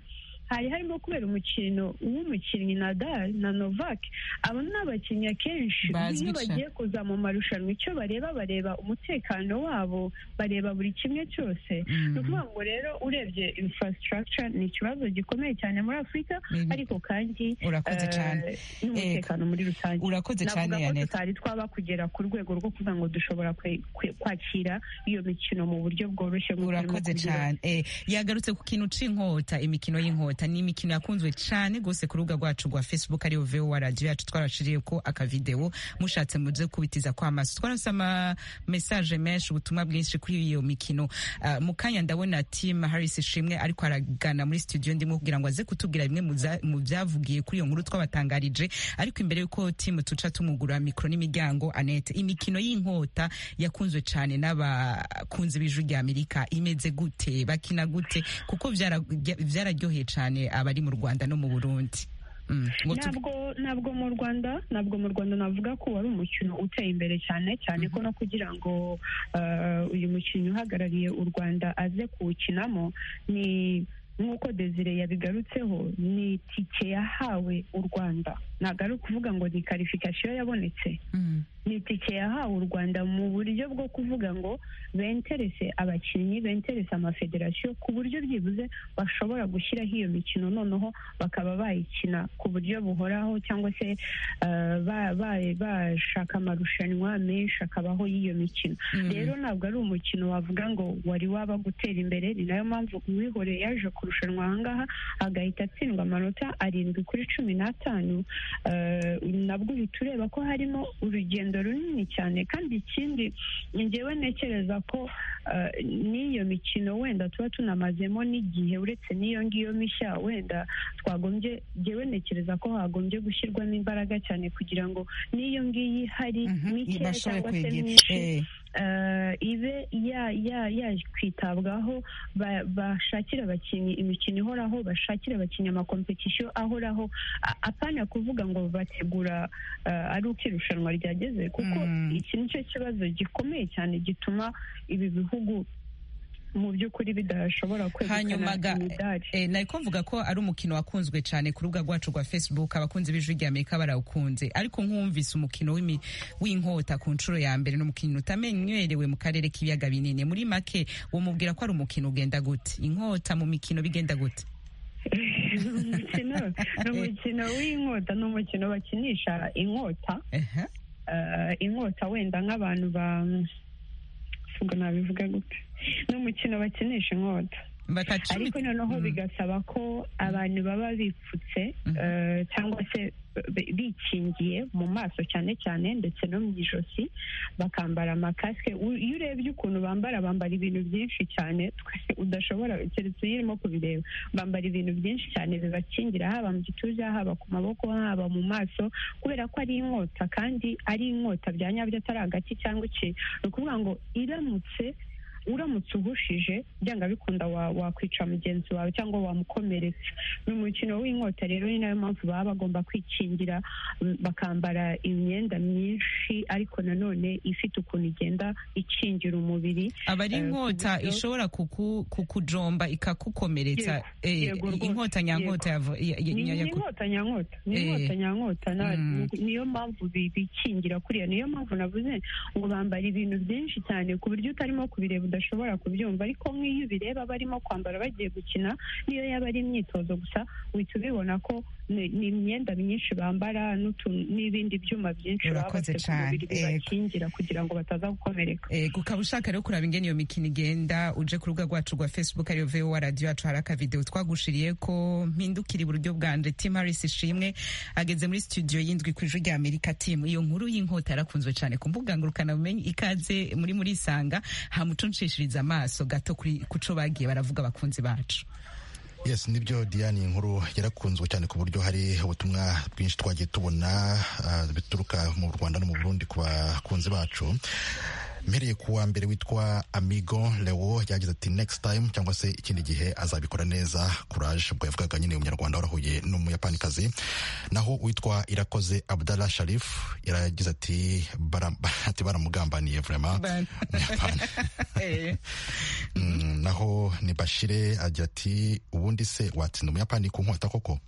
hari harimo kubera umukino w'umukinnyi Nadal na Novak abo ni abakinnyi akenshi Bazwi iyo cyane. bagiye kuza mu marushanwa icyo bareba bareba umutekano wabo bareba buri kimwe cyose ni ukuvuga ngo rero urebye infrastructure ni ikibazo gikomeye cyane muri afurika Ni- ariko kandi urakoze eh, cyane n'umutekano muri rusange urakoze cyane navuga ko yanete tutari twaba kugera ku rwego rwo kuvuga ngo dushobora kwe- kwe- kwakira iyo mikino mu buryo bworoshye nk'uko urimo urakoze kubivuga. cyane eh, yagarutse ku kintu c'inkota imikino y'inkota ni imikino yakunzwe cane gose ku rubuga rwacu rwa facebook ariyo voa radio yacu twarashiriyeko akavideo mushatse muze kubitiza kw'amaso twarose ama message menshi ubutumwa bwinshi kuri iyo mikino Ah, mu kanya ndabona tim harris ishimwe ariko aragana muri studio ndimo kugira ngo aze kutubwira bimwe mu za- mu byavugiye kuri iyo nkuru twabatangarije ariko imbere y'uko tim tuca tumugura mikoro n'imiryango anete imikino y'inkota yakunzwe cyane n'abakunzi b'ijwi rya amerika imeze gute bakina gute kuko byara- byararyoheye cyane abari mu rwanda no mu burundi Mm, ngo tu- ntabwo ntabwo mu rwanda ntabwo mu rwanda navuga ko wari umukino uteye imbere cyane cyane ko no kugira ngo eh, uyu mukinnyi uhagarariye u rwanda aze kuwukinamo ni nk'uko desire yabigarutseho ni itike yahawe u rwanda ntabwo ari ukuvuga ngo ni karifikasiyo yabonetse Mm, ni itike yahawe u rwanda mu buryo bwo kuvuga ngo benterese abakinnyi benterese amafederasiyo ku buryo byibuze bashobora gushyiraho iyo mikino noneho bakaba bayikina ku buryo buhoraho cyangwa se eh, ba- ba- bashaka amarushanwa menshi akabaho y'iyo mikino mm. rero ntabwo ari umukino wavuga ngo wari waba gutera imbere ni nayo mpamvu uwihoreye yaje kurushanwa ahangaha agahita atsindwa amanota arindwi kuri cumi n'atanu eh, nabwo uhita ureba ko harimo urugendo urugendo runini cyane kandi ikindi ngewe ntekereza ko eh, n'iyo mikino wenda tuba tunamazemo n'igihe uretse n'iyo ngiyo mishya wenda twagombye ngewe ntekereza ko hagombye gushyirwamo imbaraga cyane kugira ngo n'iyo ngiyo ihari Mhm, mikeya bashoboye cyangwa se kwegera myinshi Eh, eh, ibe ya- ya- yakwitabwaho ba- bashakire abakinnyi imikino ihoraho bashakire abakinnyi amakompetisiyo ahoraho A- apana kuvuga ngo bategura eh, ari uko irushanwa ryageze kuko Mm. iki ni cyo kibazo gikomeye cyane gituma ibi bihugu mu by'ukuri bidashobora kwegukana Hanyuma ga- imidari eh, nari ko mvuga ko ari umukino wakunzwe cyane ku rubuga rwacu rwa facebook abakunzi b'ijwi rya amerika barawukunze ariko nkumvise umukino w'imi- w'inkota ku nshuro ya mbere ni umukino utamenyerewe mu karere k'ibiyaga binini muri make wamubwira ko ari umukino ugenda gute inkota mu mikino bigenda gute umukino ni umukino w'inkota ni umukino bakinisha inkota Aha. eh, inkota wenda nk'abantu ba ubwo nabivuga gute ni umukino bakinisha inkota Batacumi- ariko noneho Mm. bigasaba ko abantu baba bipfutse Mhm. eh, cyangwa se bi- bikingiye mu maso cyane cyane ndetse no mu ijosi bakambara amakasike U- iyo urebye ukuntu bambara bambara ibintu byinshi cyane twese udashobora keretse iyo urimo kubireba bambara ibintu byinshi cyane bibakingira haba mu gituza haba ku maboko haba mu maso kubera ko ari inkota kandi ari inkota bya nyabyo atari agati cyangwa iki ni ukuvuga ngo iramutse uramutse uhushije byanga bikunda wa- wakwica mugenzi wawe cyangwa wamukomeretsa ni umukino w'inkota rero ni nayo mpamvu baba bagomba kwikingira mm, bakambara imyenda myinshi ariko nanone ifite ukuntu igenda ikingira umubiri aba ari eh, ku inkota buryo- ishobora kuku- kukujomba ikakukomeretsa eh, yego rwose, inkota nyankota yava- ya- ya- ni ya- ni inkota nyankota ni inkota Eh. nyankota na- Mm. niyo mpamvu bi- bikingira kuriya niyo mpamvu navuze ngo bambara ibintu byinshi cyane ku buryo utarimo kubireba udashobora kubyumva ariko nk'iyo ubireba barimo kwambara bagiye gukina niyo yaba ari imyitozo gusa uhita ubibona ko ni ni imyenda myinshi bambara n'utu- n'ibindi byuma byinshi baba Urakoze bafite ku mubiri cyane, yego. bibakingira kugira ngo bataza gukomereka Eh, ukaba ushaka rero kuraba ingene iyo mikino igenda uje ku rubuga rwacu rwa facebook ariyo vowa radiyo yacu hari akavidewo twagushiriye ko mpindukira iburyo bwanje tim harris ishimwe ageze muri studio y'indwi ku ijwi rya amerika tim iyo nkuru y'inkota yarakunzwe cyane ku mbuga ngurukanabumenyi ikaze muri muri isanga hamucunshishiriza amaso gato kuri kuco bagiye baravuga abakunzi bacu yes nibyo diane inkuru yarakunzwe cyane ku buryo hari ubutumwa bwinshi twagiye tubona ah, bituruka mu rwanda no mu burundi ku bakunzi bacu mpereye ku wa mbere witwa amigo leo yagize ati next time cyangwa se ikindi gihe azabikora neza courage ubwo yavugaga nyine umunyarwanda warahuye n'umuyapanikazi naho witwa irakoze abdallah sharif yaragize ati "Bara- ati baramugambaniye vraiment umunyapani Eh, Mm, naho ni bashire agira ati ubundi se watsinda umuyapani ku nkota koko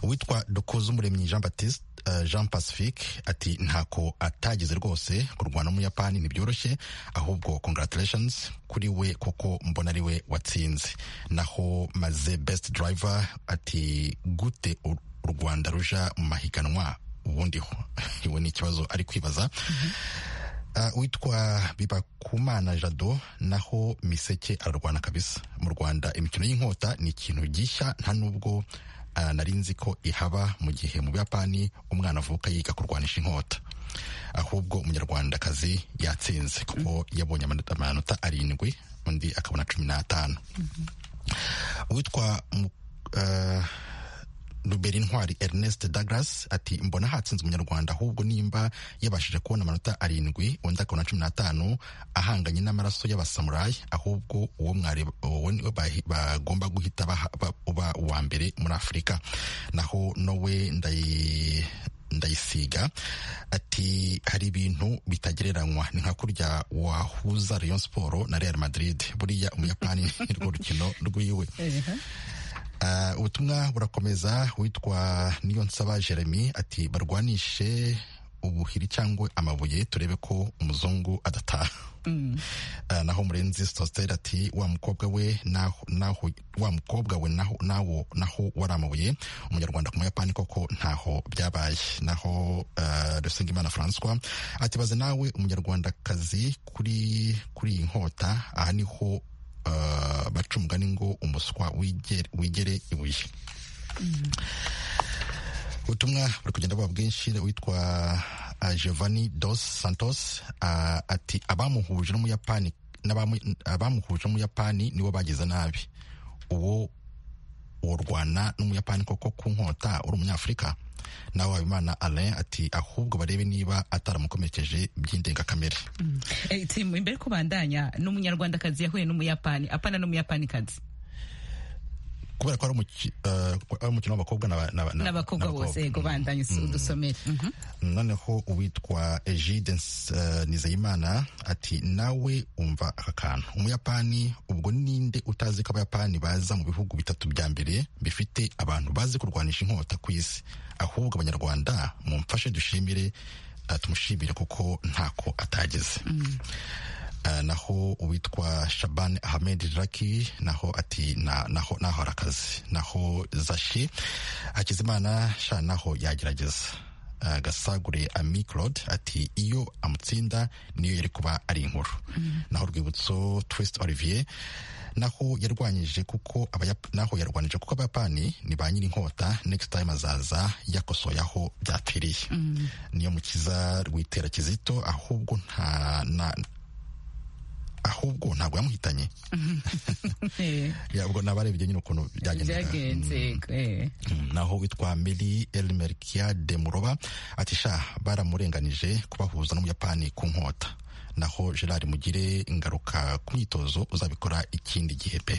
witwa dukoze umuremyi jean baptiste eh, jean pacifique ati ntako atagize rwose kurwana n'umuyapani ntibyoroshye ahubwo congratulations kuri we kuko mbona ari we watsinze naho maze best driver ati gute u u rwanda ruja mu mahiganwa ubundi ho iwe ni ikibazo ari kwibaza Ah, witwa bibakumana jado naho miseke ararwana kabisa mu rwanda imikino y'inkota ni ikintu gishya nta nubwo ah, nari nzi ko ihaba mu gihe mu buyapani umwana avuka yiga kurwanisha inkota ahubwo umunyarwandakazi yatsinze kuko yabonye amanota- amanota arindwi undi akabona cumi n'atanu witwa mu- ah, Rubera Intwari Ernest Douglas ati mbona hatsinze umunyarwanda ahubwo nimba yabashije kubona amanota arindwi undi akabona cumi n'atanu ahanganye n'amaraso y'abasamurayi ahubwo uwo mwari uwo ni we bahi- bagomba guhita baha- ba- uba uwa mbere muri afurika naho nowe ndayi ndayisiga ati hari ibintu bitagereranywa ni nka kurya wahuza Rayon Sport na Real Madrid buriya umuyapani ni rwo rukino rwiwe Ah, ubutumwa burakomeza witwa niyo nsaba jeremy ati barwanishe ubuhiri cyangwa amabuye turebe ko umuzungu adataha Ah, naho murenzi sositeri ati wa mukobwa we naho naho- wa mukobwa we naho nawo naho wari amabuye umunyarwanda ku muyapani koko ntaho byabaye naho ah, rusengimana francois ati baze nawe umunyarwandakazi kuri kuri iyi nkota aha niho ah, baca umugani ngo umuswa wigere wigere ibuye ubutumwa buri kugenda buba bwinshi witwa uh, giovanni dos santos uh, ati abamuhuje n'umuyapani n'abamu- abamuhuje n'umuyapani nibo bagize nabi uwo urwana n'umuyapani koko ku nkota uri umunyafurika nawe habimana alain ati ahubwo barebe niba ataramukomerekeje by'indengakamere Eh, Tim, imbere ko bandanya n'umunyarwandakazi yahuye n'umuyapani apana n'umuyapanikazi kubera ko ari umuki- eh, ari umukino w'abakobwa n'aba- n'aba- n'abakobwa bose yego bandanya usi- udusomere Mhm. noneho uwitwa egide nizeyimana ati nawe umva aka kantu umuyapani ubwo ninde utazi ko abayapani baza mu bihugu bitatu bya mbere bifite abantu bazi kurwanisha inkota ku isi ahubwo abanyarwanda mumfashe dushimire eh, tumushimire kuko ntako atagize Eh, naho uwitwa shaban ahmed raki naho ati na- naho naho arakazi naho zashe hakizimana sha naho yagerageza Eh, gasagure ami claude ati iyo amutsinda niyo yari kuba ari inkuru naho urwibutso twist olivier naho yarwanyije kuko abayap- naho yarwanije kuko abayapani ni ba nyiri inkota next time azaza yakosoye aho byapfiriye niyo mukiza rwitera kizito ahubwo nta na, ahubwo ntabwo yamuhitanye Eh, Ya, ubwo nabarebye nyine ukuntu byagendaga byagenze yego, eh. Mm, naho witwa meli elmerkia de muroba ati sha baramurenganije kubahuza n'umuyapani ku nkota naho gerard mugire ingaruka ku myitozo uzabikora ikindi gihe pe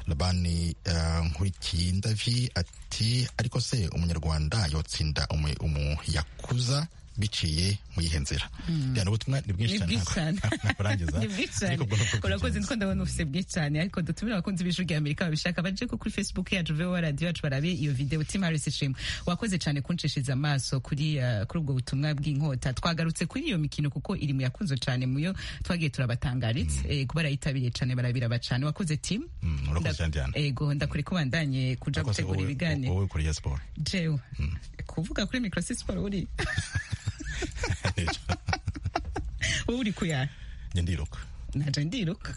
labani eh, nkurikiyindavi ati ariko se umunyarwanda yotsinda umu- umuyakuza biciye mu yihe nzira Ya, ni ubutumwa ni bwinshi Ni cyane bwinshi cyane. ntabwo- ntabwo burangiza. ni bwinshi cyane Ariko ubwo nibwo urakoze bwigenza. niko ndabona ufite bwinshi cyane ariko dutumire abakunzi b'ijwi rya amerika babishaka baje ko kuri facebook yacu vewa radiyo yacu barabe iyo videwo tim harris ishimwe wakoze cyane kunshishiriza amaso kuri eh, kuri ubwo butumwa bw'inkota twagarutse kuri iyo mikino kuko iri mu yakunzwe cyane muyo twagiye turabatangaritse eh, kuba barayitabiye cyane barabiraba cyane wakoze tim Mm, urakoze cyane Diana. ego ndakuri ko bandanye kuja Urakoze, gutegura wowe- ibiganiro wowe ukuriye siporo jewe kuvuga kuri microsi siporo uri wowe uri kuyara njye ndiruka naje ndiruka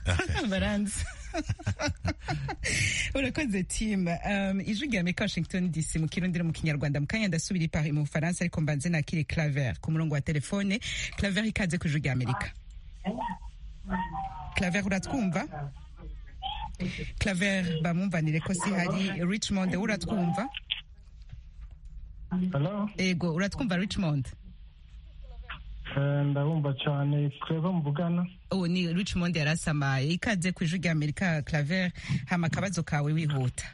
baranzi urakoze tim um, ijwi rya amerika washington dc mu kirundi no mu kinyarwanda mu kanya ndasubira ipari mu bufaransa ariko mbanze nakire claver ku murongo wa telefone claver ikaze ku ijwi rya amerika claver uratwumva claver bamwumvanire ko si hari richmond uratwumva Hello? ego uratwumva richmond Eh, ndabumva cyane twebwe muvugana ubu ni richmond yarasamaye ikaze ku ijwi rya amerika claver hama akabazo kawe wihuta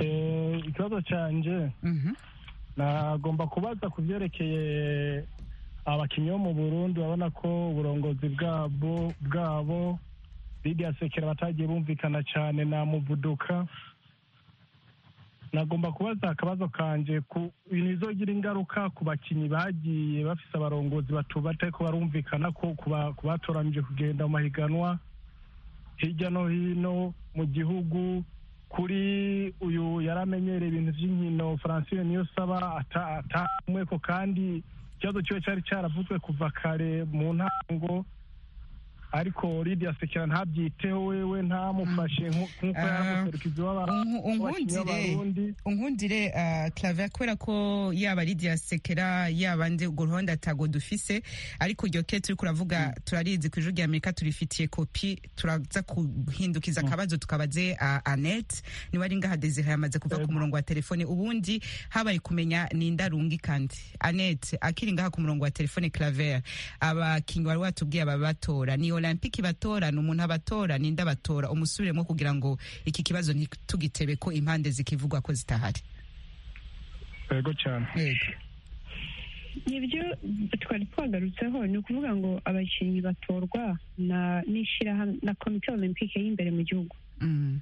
Eh, ikibazo cyanjye Mhm. nagomba kubaza ku byerekeye abakinnyi bo mu burundi urabona ko uburongozi bwabo bwabo lidiya sekera batagiye bumvikana cyane na muvuduka nagomba kubaza akabazo kanje ku bintu bizogira ingaruka ku bakinnyi bagiye bafise abarongozi batu- batariko barumvikana ko ku ba- ku batoranije kugenda mu mahiganwa hirya no hino mu gihugu kuri uyu yari amenyereye ibintu by'inkino francine niyo saba atamwe ko kandi ikibazo kiwe cyari cyaravuzwe kuva kare mu ntango ariko lidiya sekera ntabyiteho wewe ntamufashe nku- nk'uko Ah. yari umuserukizi Unku- unkundire w'abarundi unkundire uh, claver kubera ko yaba lidia sekera yaba ndi urwo ruhonda atago dufise ariko iryo ke turiko uravuga turarizi ku ijwi rya amerika turifitiye kopi turaza guhindukiza akabazo tukabaze uh, anete niwe ari ngaha desire yamaze kuva ku murongo wa telefone ubundi habaye kumenya ni indarungi kandi anete akiri ngaha ku murongo wa telefone claver abakinyi wari watubwiye ababatora ni olympique batora ni umuntu abatora ni nda batora umusubiremo kugira ngo iki kibazo ntitugitebe ko impande zikivugwa ko zitahari yego cyane yego nibyo twari twagarutseho ni ukuvuga ngo abakinnyi batorwa na n'ishyirahamwe na komite olympique y'imbere mu gihugu Mm.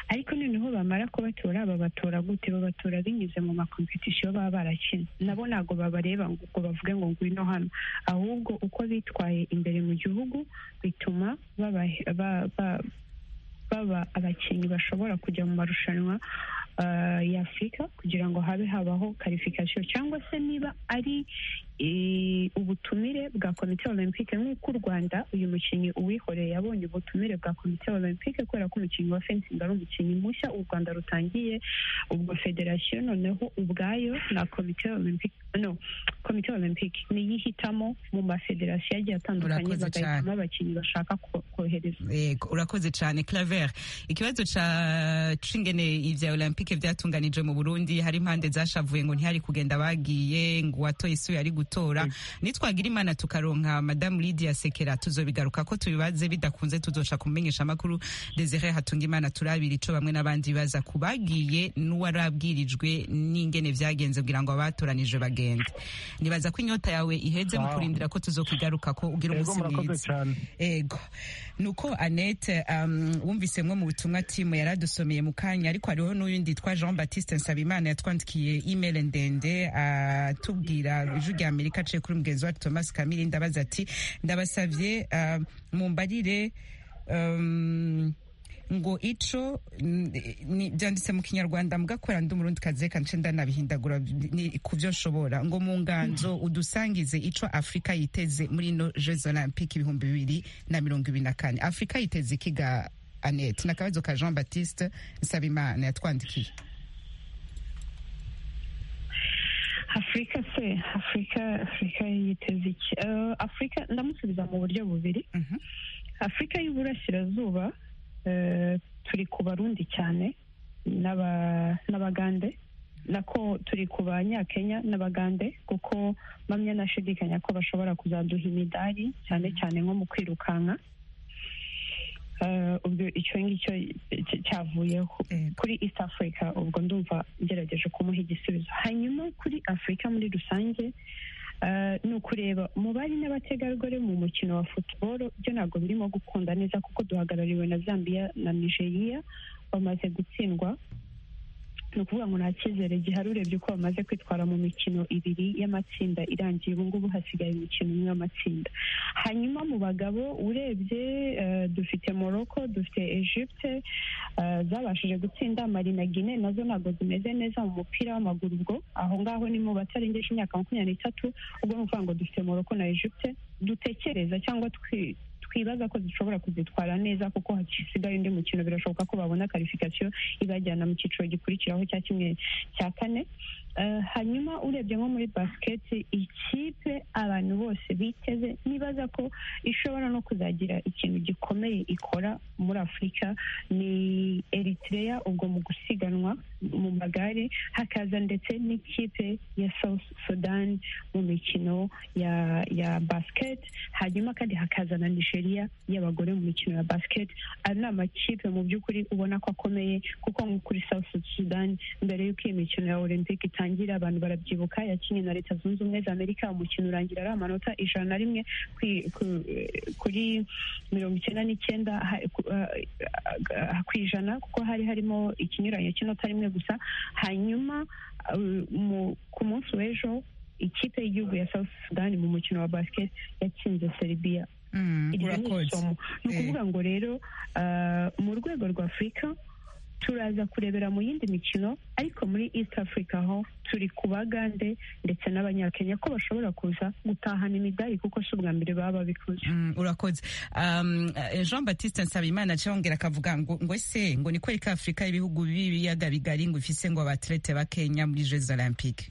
ariko noneho bamara kubatora babatora gute babatora binyuze mu makompetisiyo baba barakina nabo ntabwo babareba ngo ngo bavuge ngo ngwino hano ahubwo uko bitwaye imbere mu gihugu bituma baba ba- ba- baba abakinnyi bashobora kujya mu marushanwa ah, ya afurika kugira ngo habe habaho karifikasiyo cyangwa se niba ari i- ubutumire bwa komite olympique nk'uko u rwanda uyu mukinnyi uwihoreye yabonye ubutumire bwa komite olympique kubera ko umukinnyi wa fencing ari umukinnyi mushya u rwanda rutangiye ubwo federasiyo noneho ubwayo na komite olympique no komite olympique niyo ihitamo mu mafederasiyo agiye atandukanye Urakoze cyane. bagahitamo abakinnyi bashaka ko- kohereza Yego, urakoze cyane claver ikibazo ca cingene ivya olympique vyatunganije mu burundi hari impande zashavuye ngo ntihari kugenda bagiye ngo uwatoye isuye ari gutora nitwagira imana tukaronka madamu lidia sekera tuzobigaruka ko tubibaze bidakunze tuzoca kumenyesha amakuru desire hatunga imana turabira ico bamwe n'abandi baza kubagiye n'uwarabwirijwe n'ingene vyagenze kugira ngo abatoranijwe bagende nibaza ko inyota yawe iheze mu Ah. kurindira ko tuzokigaruka ko ugira Yego, umunsi murakoze mwiza cyane. ego nuko annette um, wumvisemwo mu butumwa timu yaradusomeye mu kanya ariko hariho n'uyundi yitwa jean baptiste nsabimana yatwandikiye email ndende atubwira ijwi rya amerika aciye kuri mugenzi wacu thomas kamiri ndabaza ati ndabasavye um, mumbarire um, ngo ico ni- ni- byanditse mu kinyarwanda mugakora ndi umurundi kazi reka nce ndanabihindagura ni- ku byo nshobora ngo mu nganzo udusangize ico afurika yiteze muri ino jeux olympique ibihumbi bibiri na mirongo ibiri na kane afurika yiteze ikiga anete n'akabazo ka jean baptiste nsabimana yatwandikiye afurika se afurika afurika yiteze iki Eh, afurika ndamusubiza mu buryo bubiri Mhm. afurika y'uburasirazuba eh, turi ku barundi cyane n'aba- n'abagande nako turi ku banyakenya n'abagande kuko mpamya nashidikanya ko bashobora kuzaduha imidari cyane cyane nko mu kwirukanka Eh, ubwo icyo ngicyo cy- cyavuyeho Yego. kuri east africa ubwo ndumva ngerageje kumuha igisubizo hanyuma kuri afurika muri rusange eh, ni ukureba mu bari n'abategarugori mu mukino wa futuboro byo ntabwo birimo gukunda neza kuko duhagarariwe na zambia na nigeria bamaze gutsindwa ni ukuvuga ngo nta cyizere gihari urebye uko bamaze kwitwara mu mikino ibiri y'amatsinda irangiye ubu ngubu hasigaye umukino umwe w'amatsinda hanyuma mu bagabo urebye eh, dufite morocco dufite egypte eh, zabashije gutsinda mali na guine nazo ntabwo zimeze neza mu mupira w'amaguru ubwo aho ngaho ni mu batarengeje imyaka makumyabiri n'itatu ubwo ni ukuvuga ngo dufite morocco na egypte dutekereza cyangwa twi twibaza ko zishobora kuzitwara neza kuko hasigaye undi mukino birashoboka ko babona karifikasiyo ibajyana mu cyiciro gikurikiraho cya kimwe cya kane Eh, hanyuma urebye nko muri basiketi ikipe abantu bose biteze nibaza ko ishobora no kuzagira ikintu gikomeye ikora muri afurika ni eritrea ubwo mu gusiganwa mu magare hakaza ndetse n'ikipe ya south sudan mu mikino ya ya basiketi hanyuma kandi hakaza na nigeria y'abagore mu mikino ya basiketi ayo ni amakipe mu by'ukuri ubona ko akomeye kuko nko kuri south sudan mbere y'uko iyi mikino ya olympic itangira abantu barabyibuka yakinnye na leta zunze ubumwe za amerika umukino urangira ari amanota ijana na rimwe kwi- ku- kuri mirongo icyenda n'icyenda ha- ku- eh, eh, ku ijana kuko hari harimo ikinyuranyo cy'inota rimwe gusa hanyuma eh, mu- ku munsi w'ejo ikipe y'igihugu ya south sudan mu mukino wa basket yatsinze serbia Mm, iryo ni urakoze isomo ni Eh. ukuvuga ngo rero ah, mu rwego rwa afurika turaza kurebera mu yindi mikino ariko muri east africa ho turi ku bagande ndetse n'abanyakenya ko bashobora kuza gutahana imidari kuko si ubwa mbere baba babikoze Mm, urakoze um, eh, jean baptiste nsabimana acongera akavuga ngo ngo ese ngo ni kwereka afurika y'ibihugu b'ibiyaga bigari ngo ifise ngo abatlete bakenya muri jeux olympique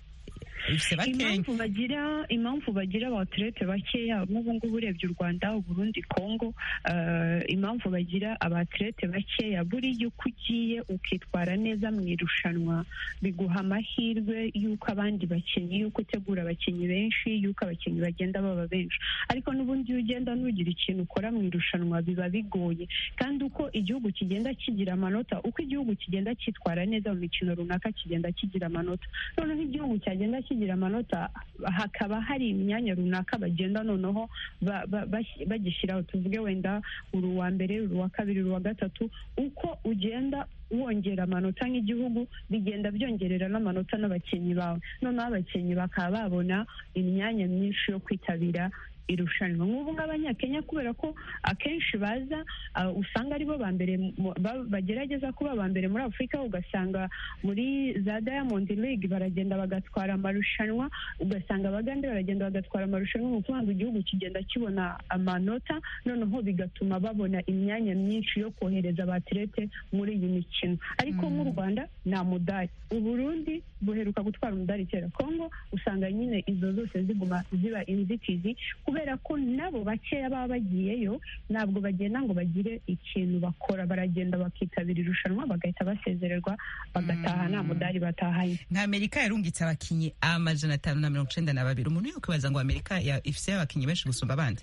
ifise bakenya impamvu bagira impamvu bagira abaterete bakeya nk'ubu ngubu urebye u rwanda uburundi kongo eh, impamvu bagira abaterete bakeya buriya uko ugiye ukitwara neza mu irushanwa biguha amahirwe y'uko abandi bakinnyi y'uko utegura abakinnyi benshi y'uko abakinnyi bagenda baba benshi ariko n'ubundi iyo ugenda nugira ikintu ukora mu irushanwa biba bigoye kandi uko igihugu kigenda kigira amanota uko igihugu kigenda cyitwara neza mu mikino runaka kigenda kigira amanota noneho igihugu cyagenda kigira amanota hakaba hari imyanya runaka bagenda noneho ba- ba- bas- bagishyiraho tuvuge wenda uri uwa mbere uri uwa kabiri uri uwa gatatu uko ugenda wongera amanota nk'igihugu bigenda byongerera n'amanota n'abakinnyi bawe noneho abakinnyi bakaba babona imyanya myinshi yo kwitabira irushanwa nk'ubu nk'abanyakenya kubera ko akenshi baza ah, usanga aribo ba mbere mu- ba- bagerageza kuba aba mbere muri afurika ugasanga muri za diamond league baragenda bagatwara amarushanwa ugasanga abagande baragenda bagatwara amarushanwa ni ukuvuga ngo igihugu kigenda kibona amanota noneho bigatuma babona imyanya myinshi yo kohereza abatirete muri iyi mikino ariko nk'u rwanda nta mudari uburundi buheruka gutwara umudari kera kongo usanga nyine izo zose ziguma ziba inzitizi kubera ko nabo bakeya baba bagiyeyo ntabwo bagenda ngo bagire ikintu bakora baragenda bakitabira irushanwa bagahita basezererwa bagataha nta mudari batahanye nka amerika yarungitse abakinnyi amajana atanu na mirongo icenda na babiri umuntu yakwibaza ngo amerika ya- ifise abakinnyi benshi gusumba abandi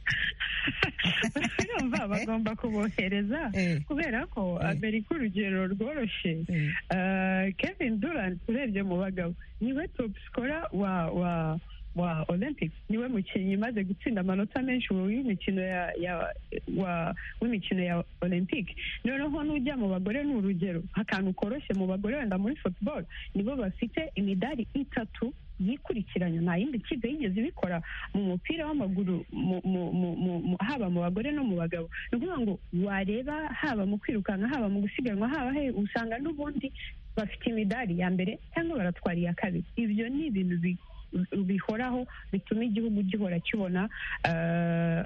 urumva bagomba kubohereza Eh. kubera ko Eh. amerika urugero rworoshye Eh, Kevin Durant urebye mu bagabo niwe top scorer wa wa wa Olympics niwe mukinnyi umaze gutsinda amanota menshi mu w'imikino ya, ya wa w'imikino ya Olympic noneho n'ujya mu bagore ni urugero akantu koroshye mu bagore wenda muri football nibo bafite imidari itatu yikurikiranya nta yindi kipe yigeze ibikora mu mupira w'amaguru mu- mu- mu- mu- mu- haba mu bagore no mu bagabo ni ukuvuga ngo wareba haba mu kwirukanka haba mu gusiganwa haba he usanga n'ubundi bafite imidari ya mbere cyangwa baratwara iya kabiri ibyo ni ibintu bi- bihoraho bituma igihugu gihora kibona eh,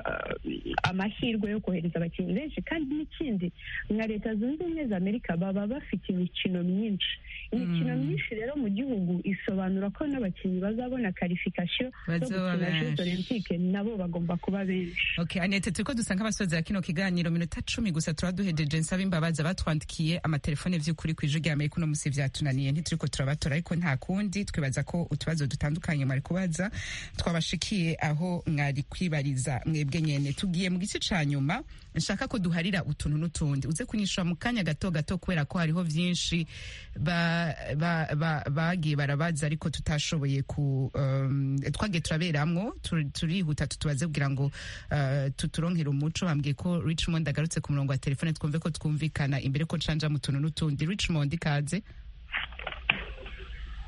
amahirwe yo kohereza abakinnyi benshi kandi n'ikindi nka leta zunze ubumwe za amerika baba bafite imikino myinshi imikino Mm. myinshi rero mu gihugu isobanura ko n'abakinnyi bazabona karifikasiyo zo Bazoba gukina jeux benshi. olympique nabo bagomba kuba benshi Okay, Annette turiko dusanga abasoza ya kino kiganiro minota cumi gusa turaduhejeje nsaba imbabazi abatwandikiye amatelefone vy'ukuri kw'ijwi rya Amerika uno musi vyatunaniye ntituriko turabatora ariko nta kundi twibaza ko utubazo dutandukanye mwari kubaza twabashikiye aho mwari kwibariza mwebwe nyene tugiye mu gice ca nyuma nshaka ko duharira utuntu n'utundi uze kunyishura mu kanya gato gato kubera ko hariho vyinshi ba- ba- ba- bagiye barabaza ariko tutashoboye ku um, twagiye turaberamwo tur- turihuta tutubaze kugira ngo uh, tuturonkere umuco bambwiye ko richmond agarutse ku murongo wa telefone twumve ko twumvikana imbere ko canja mu tuntu n'utundi richmond ikaze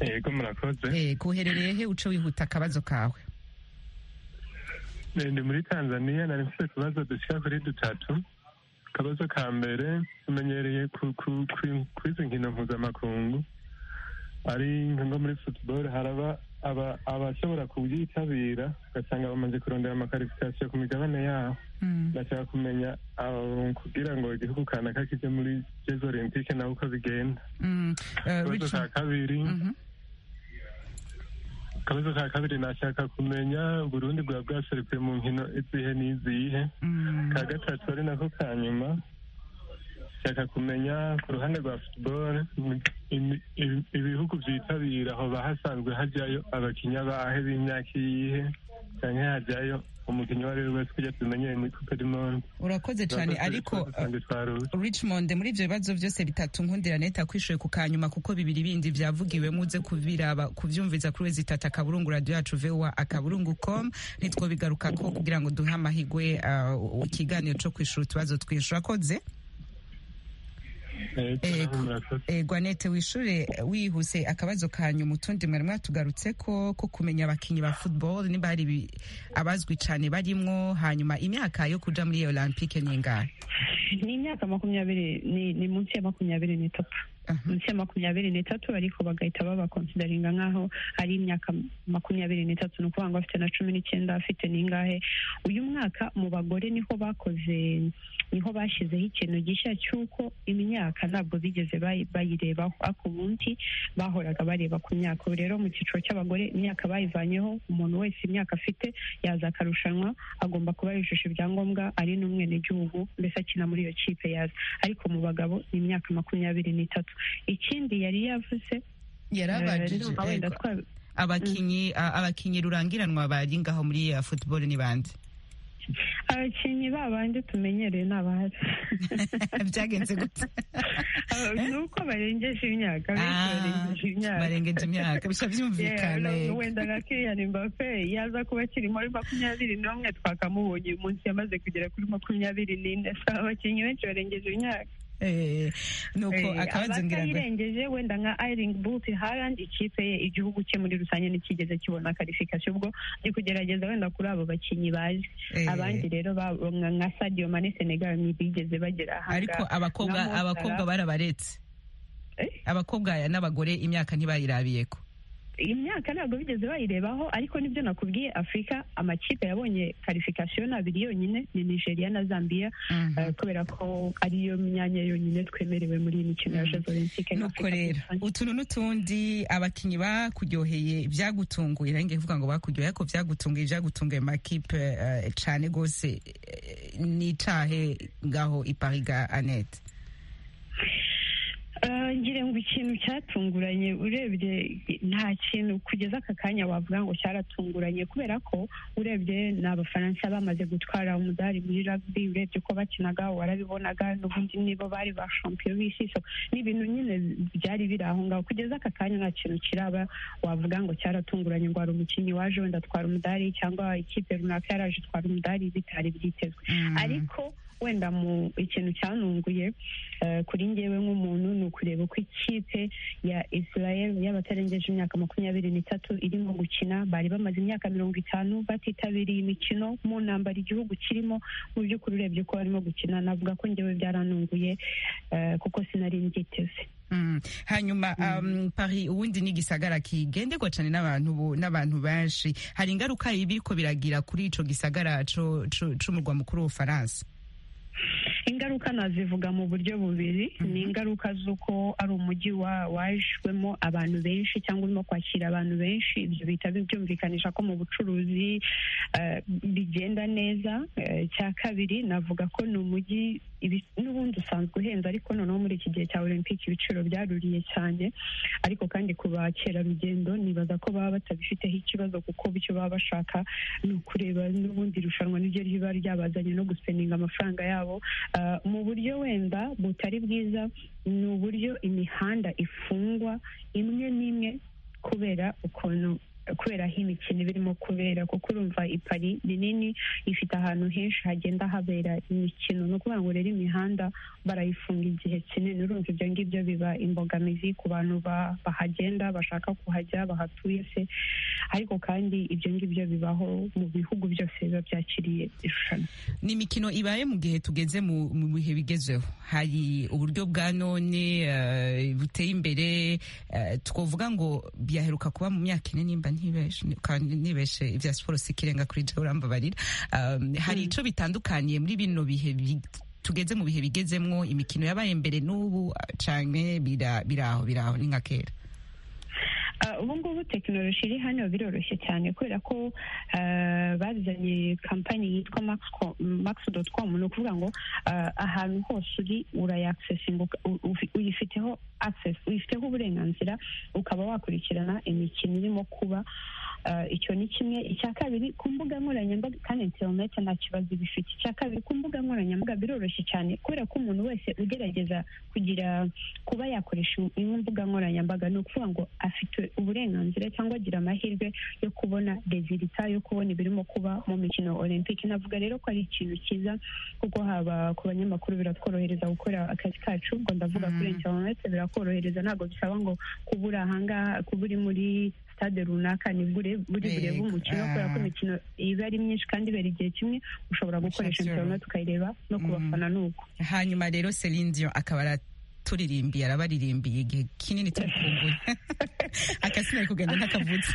yego murakoze eh, kuherereye he uce wihuta akabazo kawe Eh, ndi muri tanzania nari mfite utubazo dushika kuri dutatu akabazo ka mbere tumenyereye ku- ku- ku- kuri izi nkino mpuzamakungu ari nko muri football haraba aba- abashobora kubyitabira ugasanga bamaze kurondera amakarifikasiyo ku migabane yabo ndashaka kumenya abo kugira ngo igihugu kanaka kijye muri jezi olympique nawe uko bigenda Mm, uh, akabazo ka Richmond- kabiri Mhm. akabazo ka kabiri nashaka kumenya uburundi bwaba bwaserukiye mu nkino izihe n'izihe Mm. ka gatatu ari nako ka nyuma nshaka kumenya ku ruhande rwa football im- im- im- ibihugu byitabira aho bahasanzwe hajyayo abakinnyi abahe b'imyaka iyihe cyangwa hajyayo umukinnyi uwo ari we wese kugira tumenyeye muri coupe du monde urakoze cane ariko uh, usanga twaruje Richmond muri ibyo bibazo byose bitatu nkundira neta kwishuye ku kanyuma kuko bibiri bindi byavugiwemo uze kubiraba kubyumviza kuri wezi itatu akaburungu radiyo yacu vowa akaburungu com nitwo bigarukako kugira ngo duhe amahigwe uh, ikiganiro cyo kwishura utubazo twinshi urakoze Ego. Eh, Gwanete wishure eh, wihuse akabazo kanyu mutundi mwari mwatugarutse ko ko kumenya abakinyi ba football niba hari ibi- abazwi cane barimwo hanyuma imyaka yo kuja muri iyo Olympique ni ingahe ni imyaka makumyabiri ni, ni munsi ya makumyabiri n'itatu Aha. munsi ya makumyabiri n'itatu ariko bagahita babakonsidaringa nk'aho ari imyaka makumyabiri n'itatu ni ukuvuga ngo afite na cumi n'icyenda afite n'ingahe uyu mwaka mu bagore niho bakoze niho bashyizeho ikintu gishya cy'uko imyaka ntabwo bigeze bayi- bayirebaho ako ubundi bahoraga bareba ku myaka ubu rero mu cyiciro cy'abagore imyaka bayivanyeho umuntu wese imyaka afite yaza akarushanwa agomba kuba yujuje ibyangombwa ari n'umwenegihugu mbese akina muri iyo kipe yaza ariko mu bagabo ni imyaka makumyabiri n'itatu ikindi yari yavuze eh, yarabajije ndumva wenda ego. twa- abakinyi a- abakinyi rurangiranwa bari ngaho muri uh, football ni bande abakinnyi babandi tumenyereye ni abazi byagenze gute ni uko barengeje imyaka benshi Ah, barengeje imyaka barengeje imyaka bisha byumvikana Yeah, no, ego. wenda nka Kylian Mbappe yaza kuba akiri muri makumyabiri n'umwe twakamubonye uyu munsi yamaze kugera kuri makumyabiri n'ine asaba abakinnyi benshi barengeje imyaka nuko akabanza ngira ngo abatayirengeje wenda nka iring boot haland ikipe ye igihugu cye muri rusange ntikigeze kibona karifikasiyo ubwo ni kugerageza wenda kuri abo bakinnyi baje eh, abandi rero ba- nka nka sadio mane senegal ntibigeze bagera aha ariko ngaha. abakobwa Na Mo Salah, abakobwa barabaretse Eh? abakobwa n'abagore imyaka ntibayirabiye ko imyaka ntabwo bigeze bayirebaho ariko nibyo nakubwiye afurika amakipe yabonye karifikasiyo ni abiri yonyine ni nigeria na zambia eh, kubera ko ariyo myanya yonyine twemerewe muri iyi mikino ya jeux olympique na nuko Afurika muri rero rusange. utuntu n'utundi abakinnyi bakuryoheye ibyagutunguye nange kuvuga ngo bakuryoheye ariko byagutunguye ibyagutunguye makipe eh, cane gose eh, ni icahe ngaho ipariga anete Eh, ngira ngo ikintu cyatunguranye urebye nta kintu kugeza aka kanya wavuga ngo cyaratunguranye kubera ko urebye ni abafaransa bamaze gutwara umudari muri rugby urebye ko bakinaga warabibonaga n'ubundi nibo bari ba champion b'isi so ni ibintu nyine byari biri aho ngaho kugeza aka kanya nta kintu kiraba wavuga ngo cyaratunguranye ngo hari umukinnyi waje wenda atwara umudari cyangwa ikipe runaka yaraje itwara umudari bitari byitezwe ariko wenda mu ikintu cyanunguye eh, kuri ngewe nk'umuntu ni ukureba uko ikipe ya israel y'abatarengeje imyaka makumyabiri n'itatu irimo gukina bari bamaze imyaka mirongo itanu batitabiriye imikino mu ntambara igihugu kirimo mu by'ukuri urebye ko barimo gukina navuga ko ngewe byaranunguye eh, kuko sinari mbyiteze Mm. hanyuma um, paris ubundi ni igisagara kigendegwa cyane n'abantu bo- n'abantu benshi hari ingaruka ibiriko biragira kuri ico gisagara co- co- c'umurwa mukuru w'ubufaransa ingaruka nazivuga mu buryo bubiri ni ingaruka z'uko ari umujyi wa- wajwemo abantu benshi cyangwa urimo kwakira abantu benshi ibyo bihita byumvikanisha ko mu bucuruzi eh, bigenda neza Eh, icya kabiri navuga ko ni umujyi ibi- n'ubundi usanzwe uhenze ariko noneho muri iki gihe cya olympique ibiciro byaruriye cyane ariko kandi ku bakerarugendo nibaza ko baba batabifiteho ikibazo kuko bityo baba bashaka ni ukureba n'ubundi irushanwa niryo riba ryabazanye no guseninga amafaranga yabo Uh, mu buryo wenda butari bwiza ni uburyo imihanda ifungwa imwe n'imwe kubera ukuntu kubera aho imikino iba irimo kubera kuko urumva ipari ni nini ifite ahantu henshi hagenda habera imikino ni ukuvuga ngo rero imihanda barayifunga igihe kinini urumva ibyo ngibyo biba imbogamizi ku bantu ba- bahagenda bashaka kuhajya bahatuye se ariko kandi ibyo ngibyo bibaho mu bihugu byose biba byakiriye irushanwa ni imikino ibaye mu gihe tugeze mu mu bihe bigezeho hari uburyo bwa none eh, buteye imbere eh, twavuga ngo byaheruka kuba mu myaka ine nimba ntibeshe kandi ntibeshe ibya siporo sikirenga kuri jewe urambabarira Um, hari ico bitandukaniye muri bino bihe bi- tugeze mu bihe bigezemwo imikino yabaye mbere n'ubu eh, canke bira- biraho biraho ni nka kera Ah, ubu ngubu tekinoloji iri hano biroroshye cyane kubera ko ah, bazanye kampani yitwa makisi doti komu ni ukuvuga ngo ah, ahantu hose uri urayakisesinga uyifiteho akisesi uyifiteho uburenganzira ukaba wakurikirana imikino irimo kuba Ah, icyo ni kimwe icya kabiri ku mbuga nkoranyambaga kandi interineti nta kibazo bifite icya kabiri ku mbuga nkoranyambaga biroroshye cyane kubera ko umuntu wese ugerageza kugira kuba yakoresha imwe mbuga nkoranyambaga ni ukuvuga ngo afite uburenganzira cyangwa agira amahirwe yo kubona rezilita yo kubona ibirimo kuba mu mikino olympique navuga rero ko ari ikintu cyiza kuko haba ku banyamakuru biratworohereza gukora akazi kacu ngo ndavuga kuri interineti birakorohereza ntabwo bisaba ngo kuba uri ahangaha kuba uri muri stade runaka nibwo ure- buri burebe Yego, umukino kubera ko ah. imikino iba ari myinshi kandi ibera igihe kimwe ushobora gukoresha Sure, sure. interineti ukayireba no ku Mm. bafana ni uko hanyuma rero Celine Dion akaba aratulirimbiye arabaririmbiye igihe kinini tubikumbuye akasina ari kugenda ntakavutse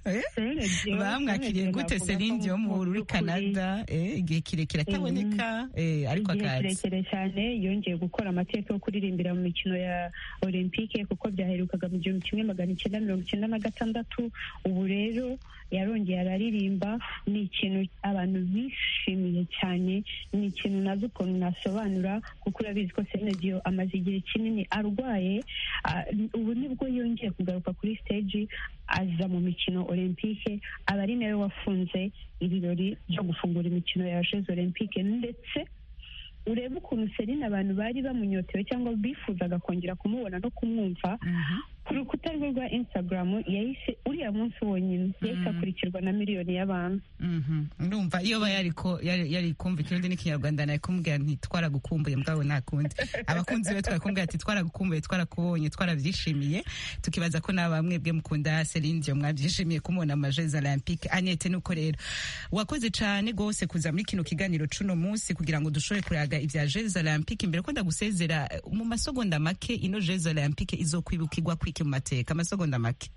Eh? Celine Dion- bamwakiriye Celine Dion gute navuga ko Celine Dion mu mu muri by'ukuri- Canada eh, igihe kirekire ataboneka eh, ariko igihe akaza kirekire cyane yongeye gukora amateka yo kuririmbira mu mikino ya olympique kuko byaherukaga mu gihumbi kimwe magana icyenda mirongo icyenda na gatandatu ubu rero yarongeye araririmba ni ikintu abantu bishimiye cyane ni ikintu nazi ukuntu nasobanura kuko urabizi ko senediyo amaze igihe kinini arwaye ah, ubu nibwo yongeye kugaruka kuri stage aza mu mikino olympique aba ari nawe wafunze ibirori byo gufungura imikino ya jeux olympique ndetse urebe ukuntu Celine abantu bari bamunyotewe cyangwa bifuzaga kongera kumubona no kumwumva ku rukuta rwe rwa Instagram yahise uriya munsi wonyine yahise akurikirana gukurikirwa na miliyoni y'abantu urumva iyo aba yari kumva ikirundi n'ikinyarwanda nawe kumubwira nti twaragukumbuye mbwawe nta kundi abakunzi be twarakumbwira ati twaragukumbuye twarakubonye twarabyishimiye tukibaza ko nawe mwebwe mukunda Celine Dion mwabyishimiye kumubona mu majezi olympique Annette nuko rero wakoze cyane rwose kuza muri kino kiganiro cuno munsi kugira ngo dushobore kuraga ibya jezi olympique imbere ko ndagusezera mu masogonda make ino jezi olympique izokwibukirwa kwiki mu mateka amasogonda make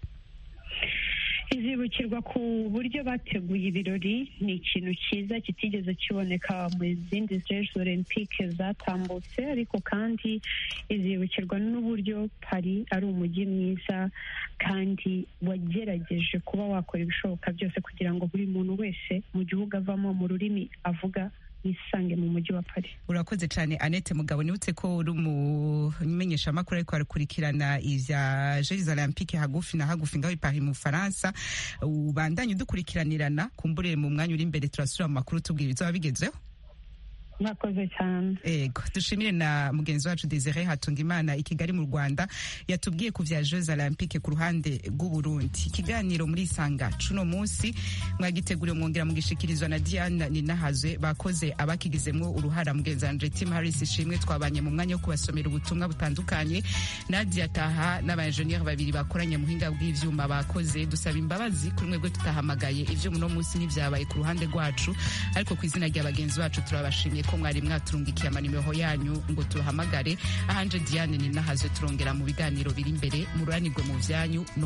izibukirwa ku buryo bateguye ibirori ni ikintu cyiza kitigeze kiboneka mu zindi jeje olympique zatambutse ariko kandi izibukirwa n'uburyo pari ari umujyi mwiza kandi wagerageje kuba wakora ibishoboka byose kugira ngo buri muntu wese mu gihugu avamo mu rurimi avuga yisange mu mujyi wa Paris. Urakoze cyane Annette Mugabo nibutse ko uri umumenyesha makuru ariko arakurikirana ivya Jeux Olympiques hagufi na hagufi ngaho i Paris mu Faransa ubandanye udukurikiranirana kumbure mu mwanya uri imbere turasubira mu makuru tubwira izaba bigezeho. mwakoze cyane ego dushimire na mugenzi wacu Desire Hatungimana i Kigali mu Rwanda yatubwiye ku vya Jeux Olympiques ku ruhande rw'u Burundi ikiganiro muri isanga cuno munsi mwagiteguriwe mwongera mugishikirizwa na Diana Ninahazwe bakoze abakigizemwo uruhara mugenzi wanje Tim Harris ishimwe twabanye mu mwanya wo kubasomera ubutumwa butandukanye Nadia Taha n'abainjeniyeri babiri bakoranye muhinga bw'ivyuma bakoze dusaba imbabazi kuri mwebwe tutahamagaye ivyuma uno munsi nivyabaye ku ruhande rwacu ariko kw'izina rya bagenzi bacu turabashimye ko mwari mwaturungikiye amanimero yanyu ngo turuhamagare ahanje Diane ni nahazwe turongera mu biganiro biri imbere mururanirwe mu vyanyu no